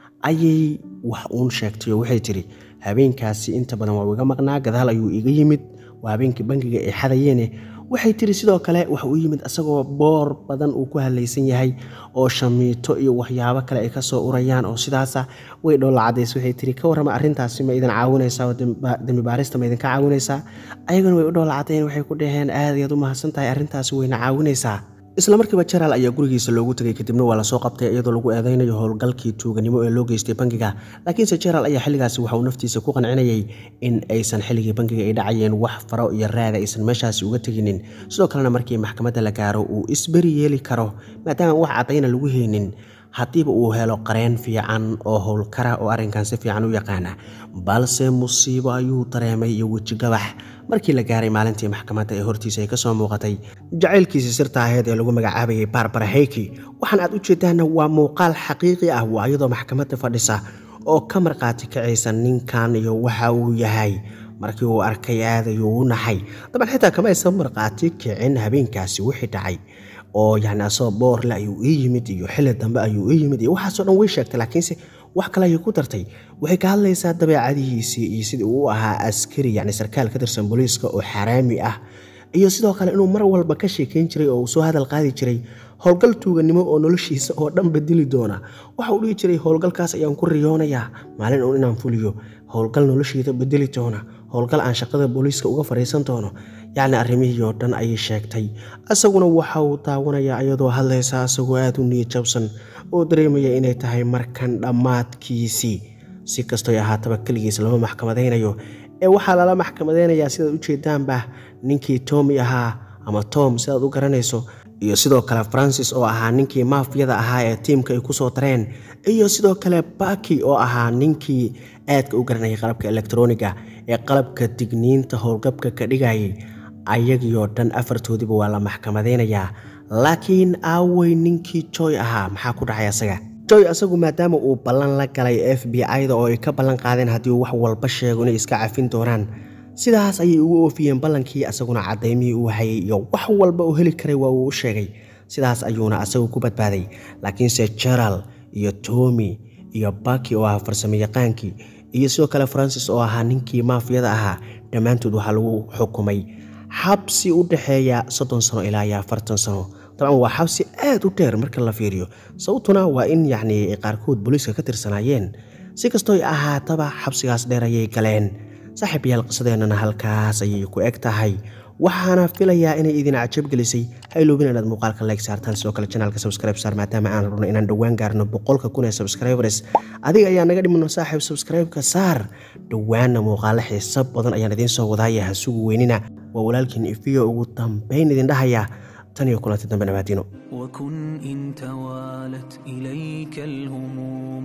Speaker 1: ayay wax uun sheegtay oo waxay tidhi habeenkaasi inta badan waa iga maqnaa gadaal ayuu iga yimid waa habeenkii bangiga ay xadayeene waxay tiri sidoo kale waxa uu yimid asagoo boor badan uu ku halaysan yahay oo shamiito iyo waxyaabo kale ay kasoo urayaan oo sidaasa way dhoolla cadays waxay tiri ka warrama arrintaasi ma idin caawinaysaa oo dembi baarista ma idinka caawinaysaa ayaguna way u dhoolla cadeen waxay ku dhaheen aad ayaad u mahadsan tahay arrintaasi wayna caawinaysaa isla markiiba jaraal ayaa gurigiisa loogu tegay kadibna waa lasoo qabtay iyadoo lagu eedeynayo howlgalkii tuuganimo ee loo geystay bangiga laakiinse jaraal ayaa xilligaasi waxa uu naftiisa ku qancinayay in aysan xilligii bangiga ay dhacayeen wax faro iyo raada aysan meeshaasi uga teginin sidoo kalena markii maxkamadda la gaaro uu isberi yeeli karo maadaama wax caddayna lagu haynin haddiiba uu helo qareen fiican oo howlkara oo arrinkan si fiican u yaqaana balse musiibo ayuu dareemay iyo wejigabax markii la gaaray maalintii maxkamadda ee hortiisa ay kasoo muuqatay jacaylkiisii sirta aheyd ee lagu magacaabayay barbara heyki waxaan aad u jeedaana waa muuqaal xaqiiqi ah waa iyadoo maxkamadda fadhisa oo ka markhaati kacaysa ninkan iyo waxa uu yahay markii uu arkay aad ayuu u naxay daban xitaa kama aysan markhaati kicin habeenkaasi wixii dhacay oo yani asagoo boorle ayuu ii yimid iyo xilli dambe ayuu ii yimid iyo waxaasoo dhan way sheegtay laakiinse wax kale ayay ku dartay waxay ka hadlaysaa dabeecadihiisii iyo sidii uu ahaa askari yacni sarkaal ka tirsan booliiska oo xaraami ah iyo sidoo kale inuu mar walba ka sheekayn jiray oo uu soo hadal qaadi jiray howlgal tuuganimo oo noloshiisa oo dhan bedeli doona waxa uu dhihi jiray howlgalkaas ayaan ku riyoonayaa maalin uun inaan fuliyo howlgal noloshiida bedeli doona howlgal aan shaqada booliiska uga fadhiisan doono yacni arrimihii oo dhan ayay sheegtay isaguna waxa uu daawanayaa iyadoo hadlaysa isagoo aada u niyad jabsan oo dareemaya inay tahay markan dhammaadkiisii si kastoy ahaataba keligiis lama maxkamadaynayo ee waxaa lala maxkamadaynayaa sidaad u jeedaanba ninkii tomi ahaa ama tom sidaad u garanayso iyo sidoo kale francis oo ahaa ninkii maafiyada ahaa ee tiimka ay kusoo dareen iyo sidoo kale baki oo ahaa ninkii aadka u garanayay qalabka elektroniga ee qalabka digniinta howlgabka ka dhigayay ayagiioo dhan afartoodiba waa la maxkamadaynayaa laakiin aawey ninkii joy ahaa maxaa ku dhacay asaga joy asagu maadaama uu ballan la galay f b i-da oo ay ka ballan qaadeen haddii uu wax walba sheego inay iska cafin doonaan sidaas ayay ugu oofiyeen ballankii asaguna cadaymihii uu hayay iyo wax walba uu heli karay waa uu u sheegay sidaas ayuuna asagu ku badbaaday laakiinse jeral iyo tomi iyo baki oo ahaa farsamo yaqaankii iyo sidoo kale francis oo ahaa ninkii maafiyada ahaa dhammaantood waxaa lagu xukumay xabsi u dhexeeya soddon sano ilaa iyo afartan sano dabcan waa xabsi aad u dheer marka la fiiriyo sababtuna waa in yacni qaarkood booliiska ka tirsanaayeen si kastooy ahaataba xabsigaas dheer ayay galeen saaxiib yaal qisadeennana halkaas ayay ku eg tahay waxaana filayaa inay idin cajab gelisay ha iloobin inaad muuqaalka like saartaan sidoo kale janaalka subscribe saar maadaama aan rabno inaan dhowaan gaarno boqolka kun ee subscribers adiga ayaa naga dhimano saaxiib subscribe-ka saar dhowaanna muuqaalo xiiso badan ayaan idiin soo wadaaya ha sugu weynina waa walaalkiin ifiyo ugu dambayn idin dhahaya tan iyo kulanti dambe nabaadiino
Speaker 2: وكن إن توالت إليك الهموم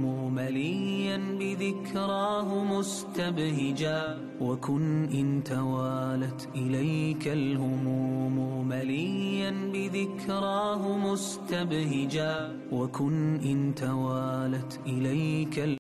Speaker 2: مليا بذكراه مستبهجا وكن إن توالت إليك الهموم مليا بذكراه مستبهجا وكن إن توالت إليك